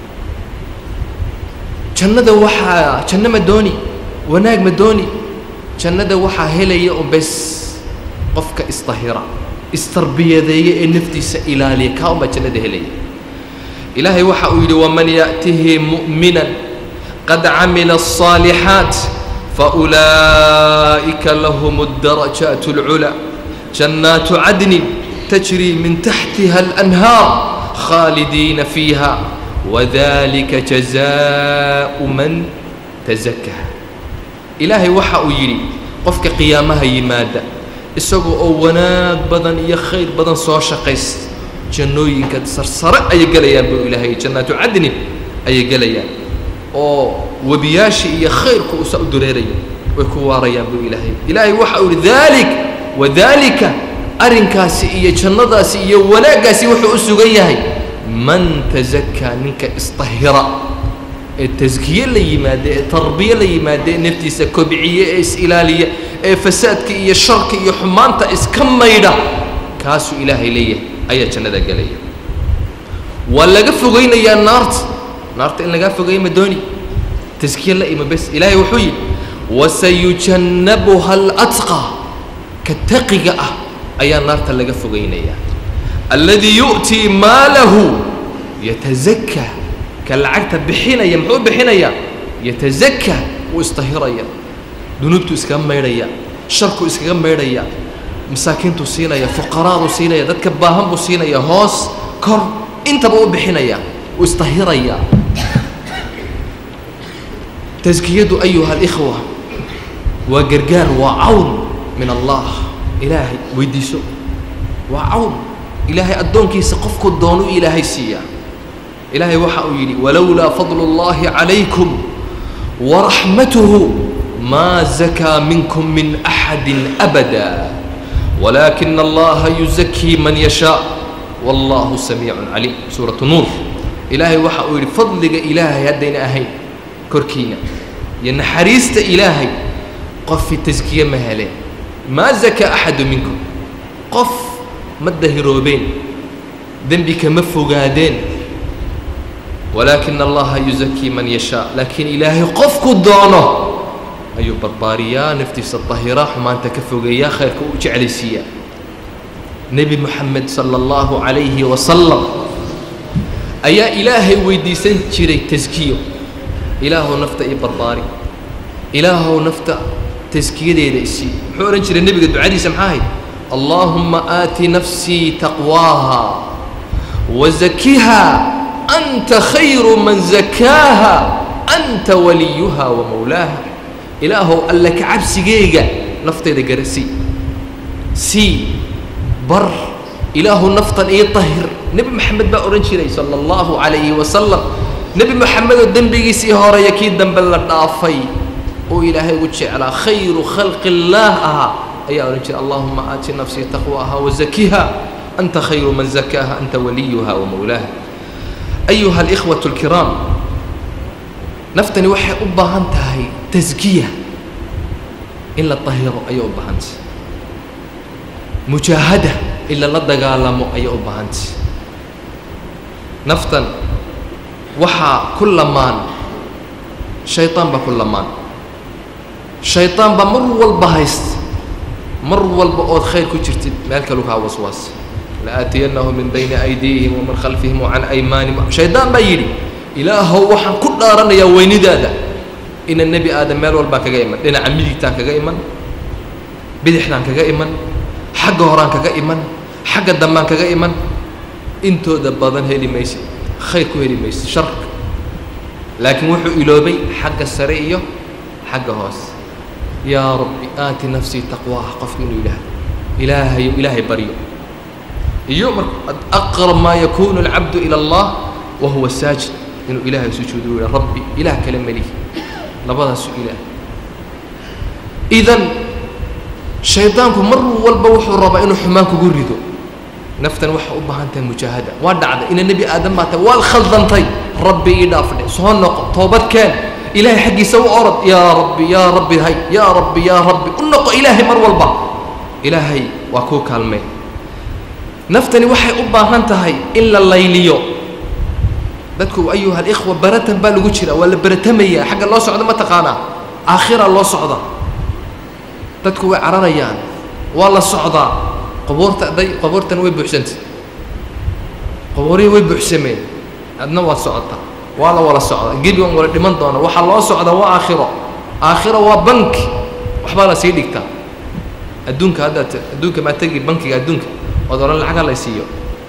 jannada waxaa janno ma dooni wanaag ma dooni jannada waxaa helaya un bes qofka isdahira istarbiyadeeya ee naftiisa ilaaliya kaa un baa jannada helaya ilaahay waxa uu yidhi waman ya'tihi mu'minan qad camila الصaalixaat فأولئك لهم الدرجات العلى جنات عدن تجري من تحتها الأنهار خالدين فيها وذلك جزاء من تزكى إلهي وحا يري قفك قيامها يمادا isagoo oo wanaag badan iyo khayr badan soo shaqaysta jannooyinka sarsare ayay gelayaan buu ilaahay jannaatu cadnin ayay gelayaan oo webiyaashii iyo khayrku usa u dureeraya way ku waarayaan buu ilaahay ilaahay waxa uu yihi daalik wadaalika arrinkaasi iyo jannadaasi iyo wanaaggaasi wuxuu u sugan yahay man tazakaa ninka isطahira ee taskiye la yimaada ee tarbiye la yimaada ee naftiisa kobciye ee is-ilaaliya ee fasaadka iyo sharka iyo xumaanta iska maydha kaasuu ilaahay leeyahay ayaa jannada gelaya waa laga fogaynayaa naarta naarta in lagaa fogeeyo ma dooni taskiye la ima bes ilaahay wuxuu yidhi wasayujannabuha alatqa ka taqiga ah ayaa naarta laga fogaynayaa alladii yu'tii maalahu yatazakaa ka lacagta bixinaya muxuu bixinayaa yatazakaa wuu istahiraya dunuubtu iskaga maydhaya sharku iskaga maydhaya masaakiintuu siinaya fuqaraaduu siinaya dadka baahan buu siinaya hoos kor intaba u bixinaya wuu istahiraya taskiyadu ayuha alikhwa waa gargaar waa cawn min allah ilaahay weydiiso waa cawn ilaahay addoonkiisa qofku doonuu ilaahay siiyaa ilaahay waxa uu yidhi walowlaa fadlu اllahi calaykum waraxmatuhu ma zakaa minkum min axadi abada walaakina allaha yuzakii man yashaa wallahu samiicun caliim suuratu nuur ilaahay waxa uu yidhi fadliga ilaahay haddayna ahayn korkiina iyo naxariista ilaahay qofi taskiye ma heleen maa zakaa axadu minkum qof ma dahiroobeen dembi kama fogaadeen walaakina allaha yuzakii man yashaa laakiin ilaahay qofku doono ayuu barbaariyaa naftiisa dahiraa xumaanta ka fogeeyaa khayrka u jeclaysiiyaa nebi moxamed sala allahu calayhi wasalam ayaa ilaahay weydiisan jiray taskiyo ilaahow nafta ii barbaari ilaahow nafta taskiyadeeda isii muxuu odhan jiray nebiga ducadiisa maxaa ahayd allaahumma aati nafsii taqwaaha wazakiha anta khayru man zakaaha anta waliyuha wa mawlaaha ilaahow alla ka cabsigeyga naftayda garasii sii bar ilaahu naftan ii tahir nebi moxamed baa odhan jiray sala allahu calayhi wasalam nebi moxamedoo dembigiisii horeeya kii dambe la dhaafay oo ilaahay ugu jeclaa khayru khalqi illaah ahaa ayaa odhan jiray allahuma aati nafsii taqwaaha wazakiha anta khayru man zakaaha anta waliyuha wa mawlaaha ayuha alikhwatu alkiraam naftani waxay u baahan tahay taskiya in la tahiro ayay u baahantay mujaahada in lala dagaalamo ayay u baahantay naftan waxaa ku lamaan shayطaan baa ku lamaan shayطaan baa mar walba haysta mar walba ood khayr ku jirtid meel kalu kaa waswaas laaatiyanahu min bayni aydiihim wamin khalfihim wacan aymaanihim shaydaan baa yidhi ilaahow waxaan ku dhaaranayaa weynidaada ina nebi aadam meel walbaan kaga iman dhinaca midigtaan kaga iman bidixdaan kaga iman xagga horaan kaga iman xagga dambaan kaga iman intooda badan heli maysid khayr ku heli maysid sharka laakiin wuxuu iloobay xagga sare iyo xagga hoose yaa rabbi aati nafsii taqwaaha qofku inuu yidhaahdo ilaahayo ilaahay baryo iyo mar aqrab maa yakunu alcabdu ila allah wa huwa saajid inuu ilaahay sujuudo u rabbi ilaah kale melihi labadaasu ilaah idan shaydaanku mar walba wuxuu rabaa inuu xumaan kugu rido naftan waxay u baahan tahay mujaahada waa dhacday ina nebi aadam baa tahay waad khaldantay rabbi ii dhaafdhe soo noqo toobad keen ilaahay xaggiisa u orod yaa rabbi yaa rabbi hay yaa rabbi yaa rabbi u noqo ilaahay mar walba ilaahay waa kuu kaalmeen naftani waxay u baahan tahay in la layliyo dadku ayuha alikhwa baratan baa lagu jira waa la baratamaya xagga loo socdo ma taqaanaa aakhira loo socda dadku way cararayaan waa la socdaa qabuurta day qabuurtana way buuxsantay qabuurihii way buuxsameen adna waad socotaa waa la wala socdaa gebigan wala dhiman doona waxaa loo socdaa waa aakhiro aakhiro waa banki waxbaa la sii dhigtaa adduunka haddaad adduunka maa tegi bankiga adduunka ood odhan lacaga la siiyo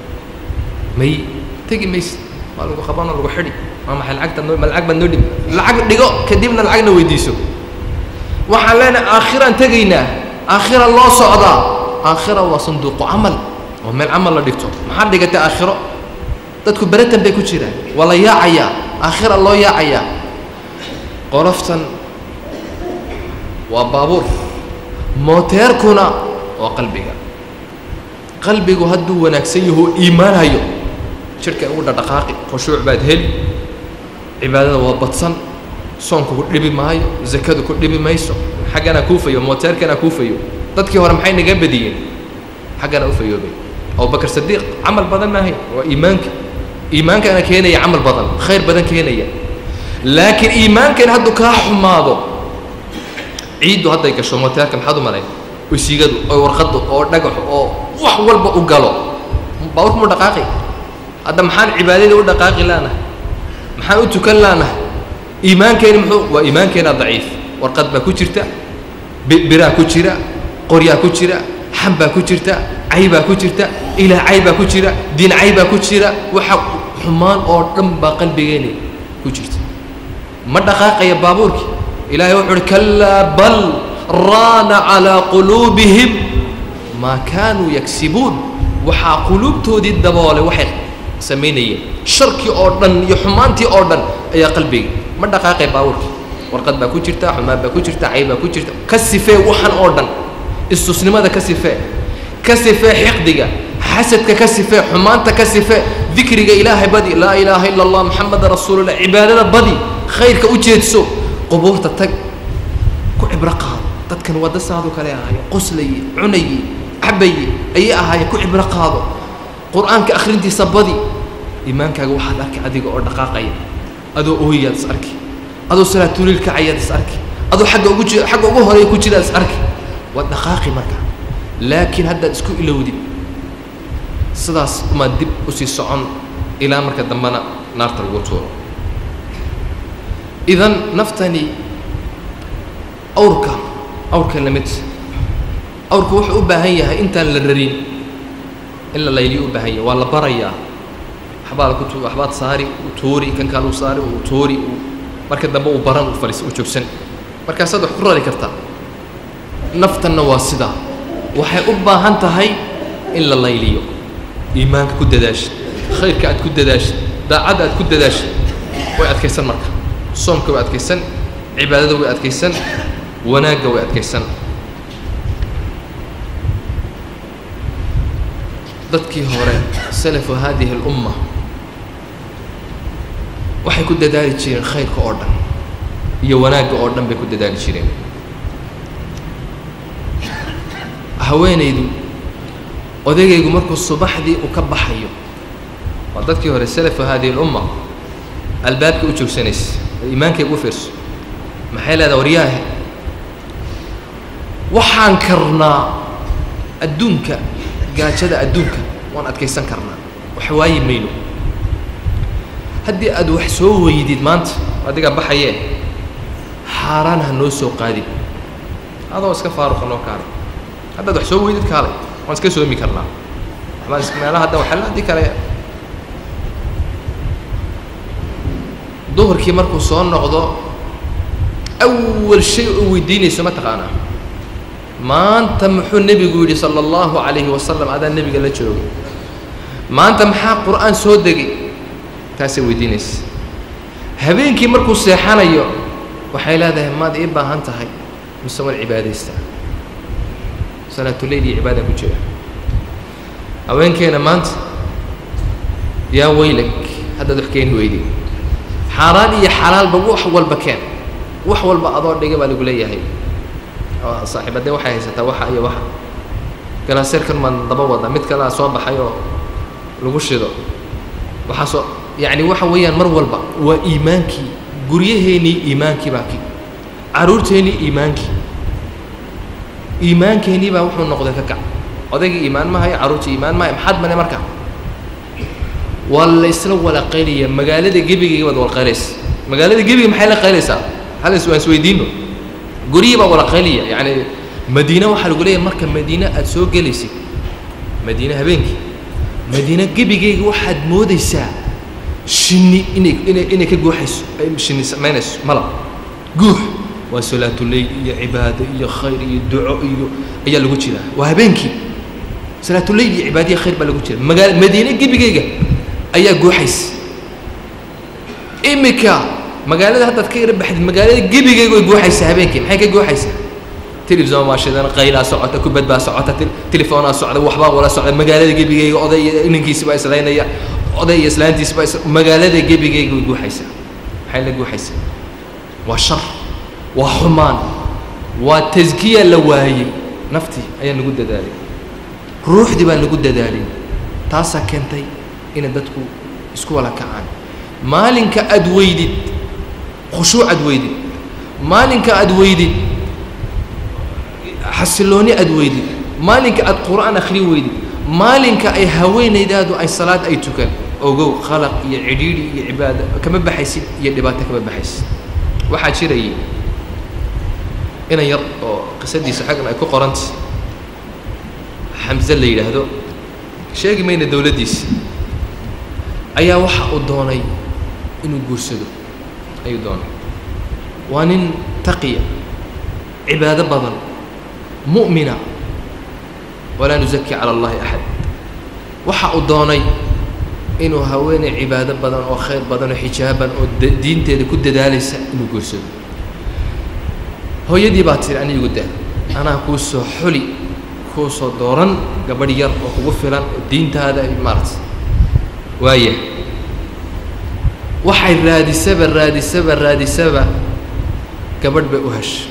may tegi mayse waa lagu qabano lagu xidhi waa maxay lacagta noo ma lacag baad noo dhib lacag dhigo kadibna lacagna weydiiso waxaan leenahay aakhiraan tegaynaa aakhira loo socdaa aakhira waa sanduuqu camal oo meel camal la dhigto maxaad dhigatay aakhiro dadku beratan bay ku jiraan waa la yaacayaa aakhira loo yaacayaa qoloftan waa baabuur mooteerkuna waa qalbiga qalbigu hadduu wanaagsan yaho iimaan hayo jidhka ugu dhadhaqaaqi khushuuc baad heli cibaadada waa badsan soonku ku dhibi maayo zakadu ku dhibi mayso xaggana kuufayo mooteerkana kuufayo dadkii hore maxay naga badiyeen xaggana u fayoobay abubakar sadiiq camal badan maahay waa iimaanka iimaankana keenaya camal badan khayr badan keenaya laakiin iimaankan hadduu kaa xumaado ciiddu hadday gasho mooteerka maxaad u malayn usigadu oo warqaddu oo dhagaxu oo wax walba u galo baaburku mu dhaqaaqi hadda maxaan cibaadada u dhaqaaqi laanahay maxaan u tukan laanahay iimaankeeni muxuu waa iimaankeena daciif warqad baa ku jirta biraa ku jira qoryaa ku jira xam baa ku jirta cay baa ku jirta ilaah cay baa ku jira diin cay baa ku jira waxa xumaan oo dhan baa qalbigeeni ku jirta ma dhaqaaqaya baabuurkii ilaahay wuxu uhi kalaa bal raana calaa quluubihim maa kaanuu yagsibuun waxaa quluubtoodii daboolay waxay samaynayeen sharkii oo dhan iyo xumaantii oo dhan ayaa qalbiga ma dhaqaaqay baabuurkii warqad baa ku jirta xumaan baa ku jirta cay baa ku jirta ka sifee waxan oo dhan istusnimada ka sifee ka sifee xiqdiga xasadka ka sifee xumaanta ka sifee dikriga ilaahay badi laa ilaaha ila allah maxameda rasuulullah cibaadada badi khayrka u jeedso qubuurta tag ku cibro qaado dadkan wadasaadu kale ahaaye qoslaye cunaye cabaye ayay ahaayeen ku cibro qaado qur-aanka akhrintiisa badi iimaankaaga waxaad arki adiga oo dhaqaaqaya adoo ooyaad is arki adoo salaatuliil kacayaad is arki adoo agga ugu ji xagga ugu horeeya ku jiraad is arki waad dhaqaaqi marka laakiin haddaad isku ilowdid sidaas umaad dib usii socon ilaa marka dambena naarta lagu tuuro idan naftani awrka awrka lamid awrku wuxuu u baahan yahay intaan la rarin in la layliyo u baahan yahay waa la barayaa waxbaa laku tu waxbaad saari u tuuri kan kale u saari u tuuri u marka dambe uu baran u fadhiis u joogsan markaasaad wax ku rari kartaa naftanna waa sidaa waxay u baahan tahay in la layliyo iimaanka ku dadaasha khayrka aad ku dadaasha daacadda aad ku dadaasha way adkaysan marka soomka way adkaysan cibaadada way adkaysan wanaagga way adkaysan dadkii hore salafu haadihi اlumma waxay ku dadaali jireen khayrka oo dhan iyo wanaagga oo dhan bay ku dadaali jireen haweenaydu odaygaygu markuu subaxdii uu ka baxayo waa dadkii hore salafu haadihi اlumma albaabka u joogsanaysa iimaankayga u fiirso maxay leedaha waryaahe waxaan karnaa adduunka gaajada adduunka waan adkaysan karnaa wax waayi mayno haddii aad wax soo weydid maanta adigaa baxayee xaaraan ha noo soo qaadin adoo iska faaruqa noo kaalay haddaad wax soo weydid kaalay waan iska soomi karnaa waxbaan is meelaha hadda waxaa la haddii kale duhurkii markuu soo noqdo awal shay oo weydiinayso ma taqaanaa maanta muxuu nebigu yidhi sala allahu calayhi wasalam adaa nebiga la joogay maanta maxaa qur-aan soo degay taasay weydiinaysa habeenkii markuu seexanayo waxay leedahay maad ii baahan tahay mise waan cibaadaysta salaatuleyl iyo cibaada ku jira haweenkeena maanta yaa weylag haddaad wax keeni weyday xaaraan iyo xalaalba wax walba keen wax walba adoo dhiga baa lagu leeyahay saaxiibadee waxay haysataa waxa iyo waxa galaaseerkan maan daba wada mid kalea soo baxay oo lagu shido waxaasoo yacni waxa weeyaan mar walba waa iimaankii guryaheennii iimaankii baa ki carruurteennii iimaankii iimaankeenii baa wuxuu noqday ka kac odaygii iimaan ma hayo carruurtii iimaan ma hayo maxaad mane marka waa la isla wala qaylaya magaalada gebigayga baad wala qaylaysa magaalada gebiga maxay la qaylaysaa hal is waan isweydiino guryihii baa wada qayliya yacni madiine waxaa lagu leeyahay marka madiine aada soo gelaysid madiine habeenkii madiine gebigeyga waxaad moodaysaa shinni inay inay inay ka guuxayso ay shinni samaynayso malab guux waa salaatuleyl iyo cibaado iyo khayr iyo duco iyo ayaa lagu jiraa waa habeenkii salaatuleyl iyo cibaado iyo khayr baa lagu jira magaala madiine gebigeyga ayaa guuxaysa imika magaalada haddaad ka yara baxdid magaalada gebigeyga way guuxaysaa habeenkii maxay ka guuxaysaa telefison baa shidan qaylaa socota kubad baa socota telefoonaa socda waxbaa wala socda magaalada gebigeyga oday iyo inankiisi baa islaynaya oday iyo islaantiisi baa is magaalada gebigeyga way guuxaysaa maxay la guuxaysaa waa shar waa xumaan waa taskiya la waayey naftii ayaa nagu dadaalay ruuxdii baa nagu dadaalay taasaa keentay inay dadku isku wala kacaan maalinka aada weydid khushuuc aad weydid maalinka aada weydid xasilooni aada weydid maalinka aada qur'aan akhri weydid maalinka ay haweenaydaadu ay salaad ay tukan ogow qalaq iyo cidhiidhi iyo cibaado kama baxaysid iyo dhibaato kama baxaysid waxaa jirayay inan yar oo qisadiisa xaggan ay ku qoranta xamse la yidhaahdo sheegi mayna dowladdiisa ayaa waxa uu doonay inuu guursado ayuu doonay waa nin taqiya cibaado badan mu'mina walaa nusaki cala allahi axad waxa uu doonay inuu haweeney cibaado badan oo khayr badan oo xijaaban oo diinteeda ku dadaalaysa inuu guursado hooyadii baa tiri ani igu daa anaa kuu soo xuli kuu soo dooran gabadh yar oo kugu filan oo diintaada maarata waaya waxay raadisaba raadisaba raadisaba gabadh bay u heshay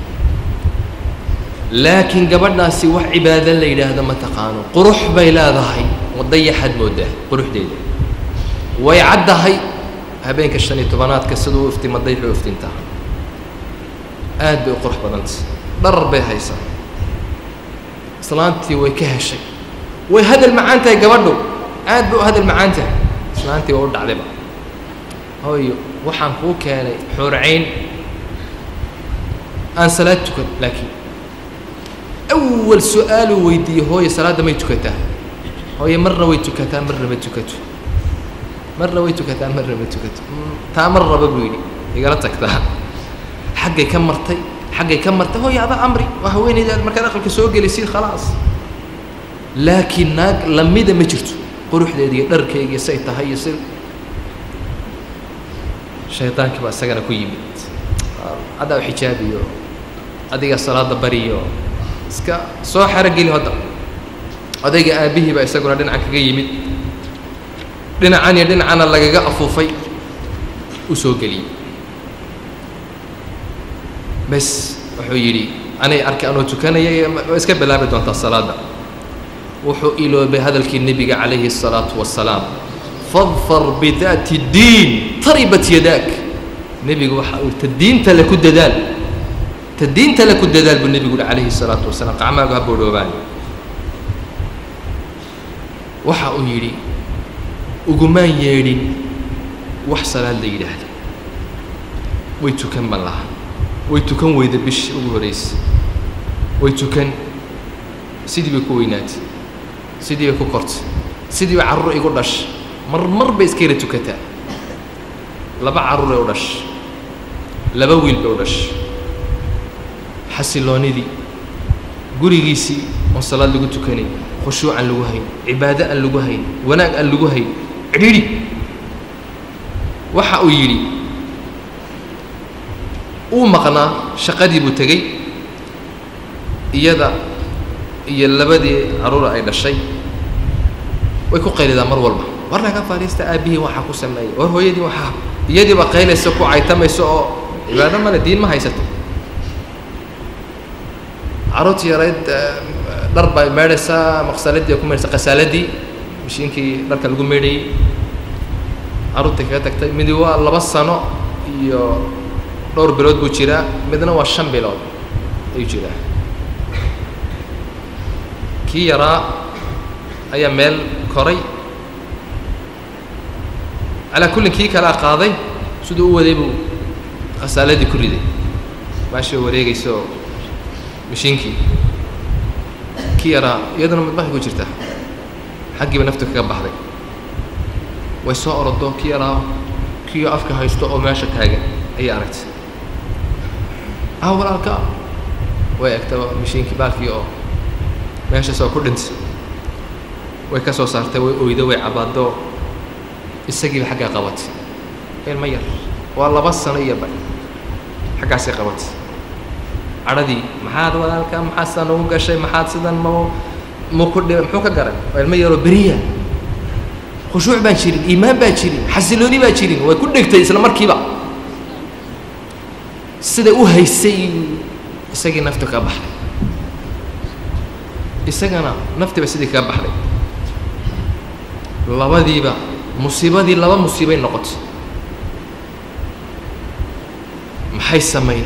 laakiin gabadhaasi wax cibaado la yidhaahdo ma taqaano qurux bay leedahay wadayaxaad moodaa quruxdeeda way caddahay habeenka shan iyo tobanaadka siduu u iftima dayxu iftintaa aad bay u qurux badantay dharar bay haysaa islaantii way ka heshay way hadal macaan tahay gabadhu aad bay u hadal macaan tahay islaantii waa u dhacdayba hooyo waxaan kuu keenay xuurcayn aan salaad tukan laakiin awal su-aaluu weydiiyey hooyo salaadda may tukataa hooye marna way tukataa marna ma tukato marna way tukataa marna ma tukato taa mar raba buu yidhi igala tagtaa xaggay ka martay xaggay ka martay hooye adaa amri waa haweenaydaad markaad aqalka soo gelaysid khalaas laakiin naag lamida ma jirto quruxdeeda iyo dharkeyga iyo say tahay iyo si shaydaankii baa isagana ku yimid haddaa u xijaabiyo adiga salaada bariyo iska soo xerogeli hadda odayga aabbihii baa isaguna dhinacan kaga yimid dhinacan iyo dhinacana lagaga afuufay u soo geliyey bes wuxuu yidhi anay arkay anoo tukanaya waa iska bilaabi doontaa salaadda wuxuu iloobay hadalkii nebiga calayhi الsalaatu wasalaam fadfar bidaati اdiin taribat yadaak nebigu waxa uu ta diinta le ku dadaal ta diinta le ku dadaal buu nebigu uhi calayhi الsalaatu wasalaam qacmaagu ha boodhoobaan waxa uu yidhi ugumaan yeedhin wax salaad la yidhaahdo way tukan ban laha way tukan weyda bish ugu horaysa way tukan sidii bay ku weynaatay sidii bay ku kortay sidii bay carruur igu dhashay mar mar bay iska yara tukataa laba carruuray u dhashay laba wiil bay u dhashay xasiloonidii gurigiisii oon salaad lagu tukanay khushuuc aan lagu hayn cibaado aan lagu hayn wanaag aan lagu hayn cidhiidhi waxa uu yidhi uu maqnaa shaqadii buu tegey iyada iyo labadii carruura ay dhashay way ku qaylidaa mar walba war naga fadhiista aabbihii waxaa ku sameeyay war hooyadii waxaa iyadiiba qaylaysa ku caytamayso oo cibaado male diin ma haysato carruurtii yarayd dhar bay meedhaysaa maqsaladii ku meedhaysa qasaaladii mashiinkii dharka lagu meedhayey carruurtii kaga tagtay midi waa laba sano iyo dhowr bilood buu jiraa midna waa shan bilood ayuu jiraa kii yaraa ayaa meel koray calaa kullin kii kalea qaaday siduu u waday buu khasaaladii ku riday maasha wareegaysa oo mashiinkii ki yaraa iyaduna madbaxay ku jirtaa xaggiiba naftu kaga baxday way soo orodo ki yaraa kiyo afka haysto oo meesha taagan ayay aragtay ah walaalka way egtaba mashiinkii baalkii oo meeshaas oo ku dhintay way ka soo saartay way oydo way cabaado isagiiba xaggaa qabatay ilma yar waa laba sano iyo ba xaggaasay qabatay cadhadii maxaad walaalka maxaad sidan ugu gashay maxaad sidan ma ma ku dhi muxuu ka garan waa ilmo yaroo beriya khushuuc baan jirin iimaan baa jirin xasilooni baa jirin way ku dhegtay isla markiiba siday u haysay isagii naftu kaa baxday isagana naftiiba sidii kaa baxday labadiiba musiibadii laba musiibay noqotay maxay samayn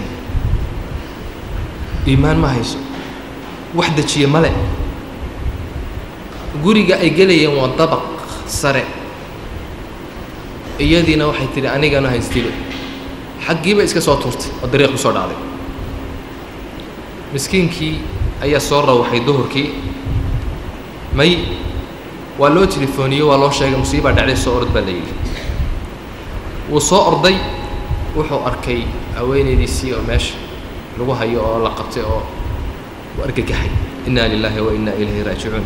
iimaan ma hayso wax dejiye male guriga ay gelayeen waa dabaq sare iyadiina waxay tidhi anigana haystile xaggiiba iska soo tuurtay oo dariiq ku soo dhacday miskiinkii ayaa soo rawaxay duhurkii may waa loo telefooniyey waa loo sheegay musiibaa dhacday soo orod baa la yidhi wuu soo orday wuxuu arkay haweenaydiisii oo meesha lagu hayo oo la qabtay oo u argagaxay inna lilaahi wa inna ilayhi raajicuun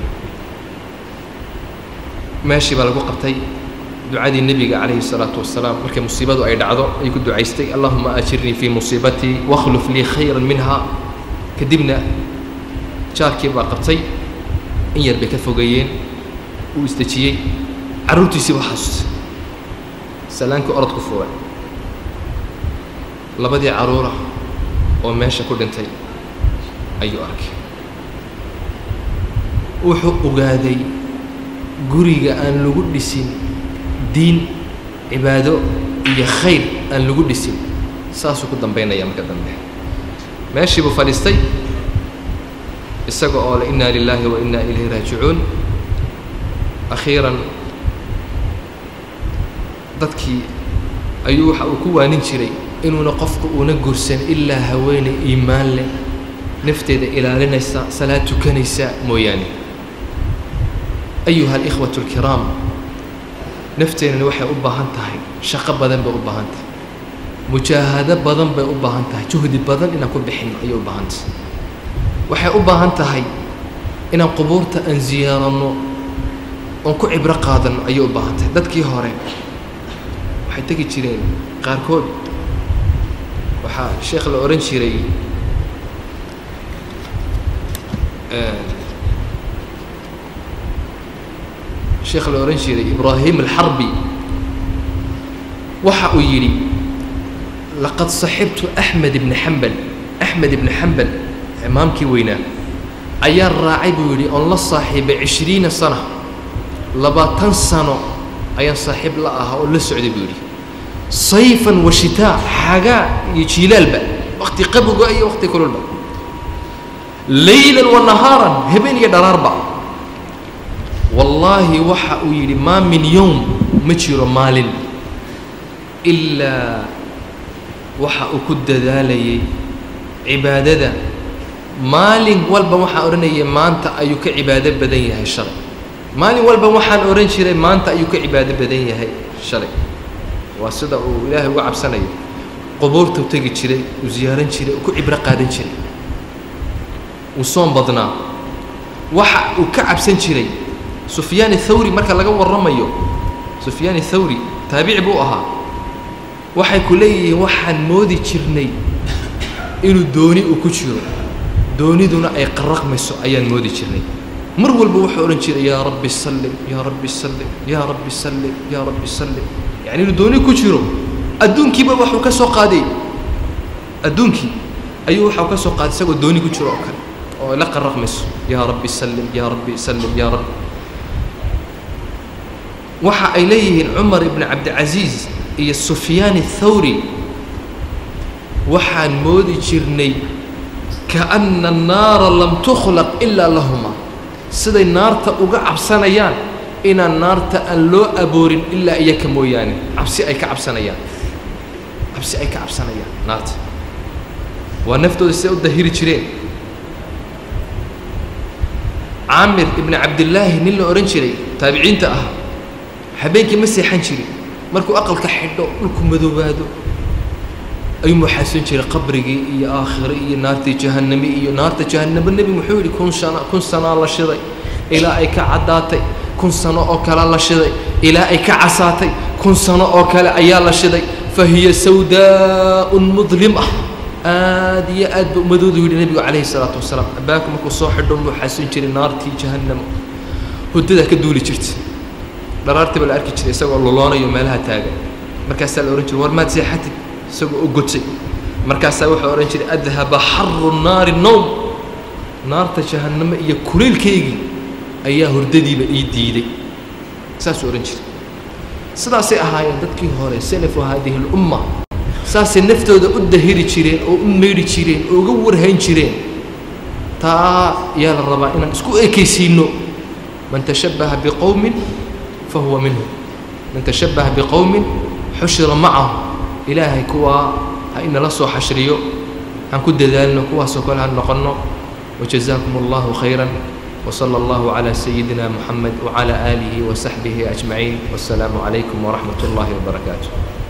meeshii baa lagu qabtay ducadii nebiga calayhi الsalaatu wasalaam markay musiibadu ay dhacdo ayuu ku ducaystay allahuma ajirnii fii musiibatii wakhluf lii khayra minha kadibna jaarkii baa qabtay in yar bay ka fogeeyeen uu isdejiyey carruurtiisii baa xasuustay salaankii orod ku fuuray labadii carruura oo meesha ku dhintay ayuu arkay wuxuu ogaaday guriga aan lagu dhisin diin cibaado iyo khayr aan lagu dhisin saasuu ku dambaynaya marka dambe meeshii buu fadhiistay isaga oo le inna lilaahi wa inna ilayhi raajicuun akhiiran dadkii ayuu waxa uu ku waanin jiray inuuna qofku uuna gursan ilaa haweeney iimaan leh nafteeda ilaalinaysa salaad tukanaysa mooyaane ayuha alikhwatu alkiraam nafteennani waxay u baahan tahay shaqo badan bay u baahan tahay mujaahado badan bay u baahan tahay juhdi badan inaan ku bixinno ayay u baahan tahay waxay u baahan tahay inaan qubuurta aan ziyaaranno oon ku cibro qaadanno ayay u baahan tahay dadkii hore waxay tegi jireen qaarkood waxaa sheekh la odhan jiray sheekh la odhan jiray ibraahim alxarbi waxa uu yidhi laqad saxibtu axmed ibni xambal axmed ibni xambal imaamkii weynaa ayaa raacay buu yidhi oon la saaxiibay cishriina sana labaatan sano ayaan saaxiib la ahaa oo la socday buu yidhi sayfan wa shitaa xagaa iyo jiilaalba wakti qaboga iyo wakti kululba laylan wa nahaaran habeen iyo dharaarba wallaahi waxa uu yidhi maa min yowm ma jiro maalin ilaa waxa uu ku dadaalayay cibaadada maalin walba waxaan odhanayay maanta ayuu ka cibaado badan yahay shalay maalin walba waxaan odhan jiray maanta ayuu ka cibaado badan yahay shalay waa sida uu ilaahay uga cabsanayo qubuurtuu tegi jiray uu ziyaaran jiray uu ku cibro qaadan jiray uu soon badnaa waxa uu ka cabsan jiray sufyaan athawri marka laga warramayo sufyaan athawri taabici buu ahaa waxay ku leeyihiin waxaan moodi jirnay inuu dooni uu ku jiro dooniduna ay qarraqmayso ayaan moodi jirnay mar walba wuxuu odhan jiray yaa rabbi sallim yaa rabbi sallim yaa rabbi sallim yaa rabbi sallim yacni inuu dooni ku jiro adduunkiiba waxuu ka soo qaaday adduunkii ayuu waxau ka soo qaaday isagoo dooni ku jiro oo kale oo la qarraqmayso yaa rabbi sallim yaa rabbi sallim yaa rabbi waxa ay leeyihiin cumar ibni cabdicasiis iyo sufyaan athawri waxaan moodi jirnay kaana annaara lam tukhlaq ilaa lahuma siday naarta uga cabsanayaan inaan naarta aan loo aboorin ilaa iyaka mooyaane cabsi ay ka cabsanayaan cabsi ay ka cabsanayaan naarta waa naftooda siday u dahiri jireen caamir ibni cabdillaahi nin la odhan jiray taabiciinta ah habeenkii ma seexan jirin markuu aqalka xidho dhulku madoobaado ayuu muxaasan jiray qabrigii iyo aakhire iyo naartii jahannami iyo naarta jahannamo nebi muxuu yidhi kun sana kun sanaa la shiday ilaa ay ka caddaatay kun sano oo kale la shiday ilaa ay ka casaatay kun sano oo kale ayaa la shiday fa hiya sawdaa'un mudlim ah aad iyo aad ba umadoodu yidhi nebigu calayhi salaatu wasalaam abbaanku markuu soo xidho muxaasan jiray naartii jahannamo huddadaa ka duuli jirta dharaartii baa la arki jiray isagoo luloonayo meelaha taagan markaasaa la odhan jiray war maad seexatid isagoo u gotay markaasaa wuxuu odhan jiray adhaba xaru naari nowm naarta jahannamo iyo kulaylkaygii ayaa hurdadiiba ii diiday saasuu odhan jiray sidaasay ahaayeen dadkii hore salafu haadihi lumma saasay naftooda u dahiri jireen oo u meydhi jireen oo uga warhayn jireen taa yaa la rabaa inaan isku ekaysiino man tashabbaha biqowmin fahuwa minhum man tashabbaha biqowmin xushira macahu ilaahay kuwaa ha inala soo xashriyo aan ku dadaalno kuwaasoo kale ha noqonno wajazaakum allahu khayra وصلى الله على سيدنا محمد وعلى آله وصحبه أجمعين والسلام عليكم ورحمة الله وبركاته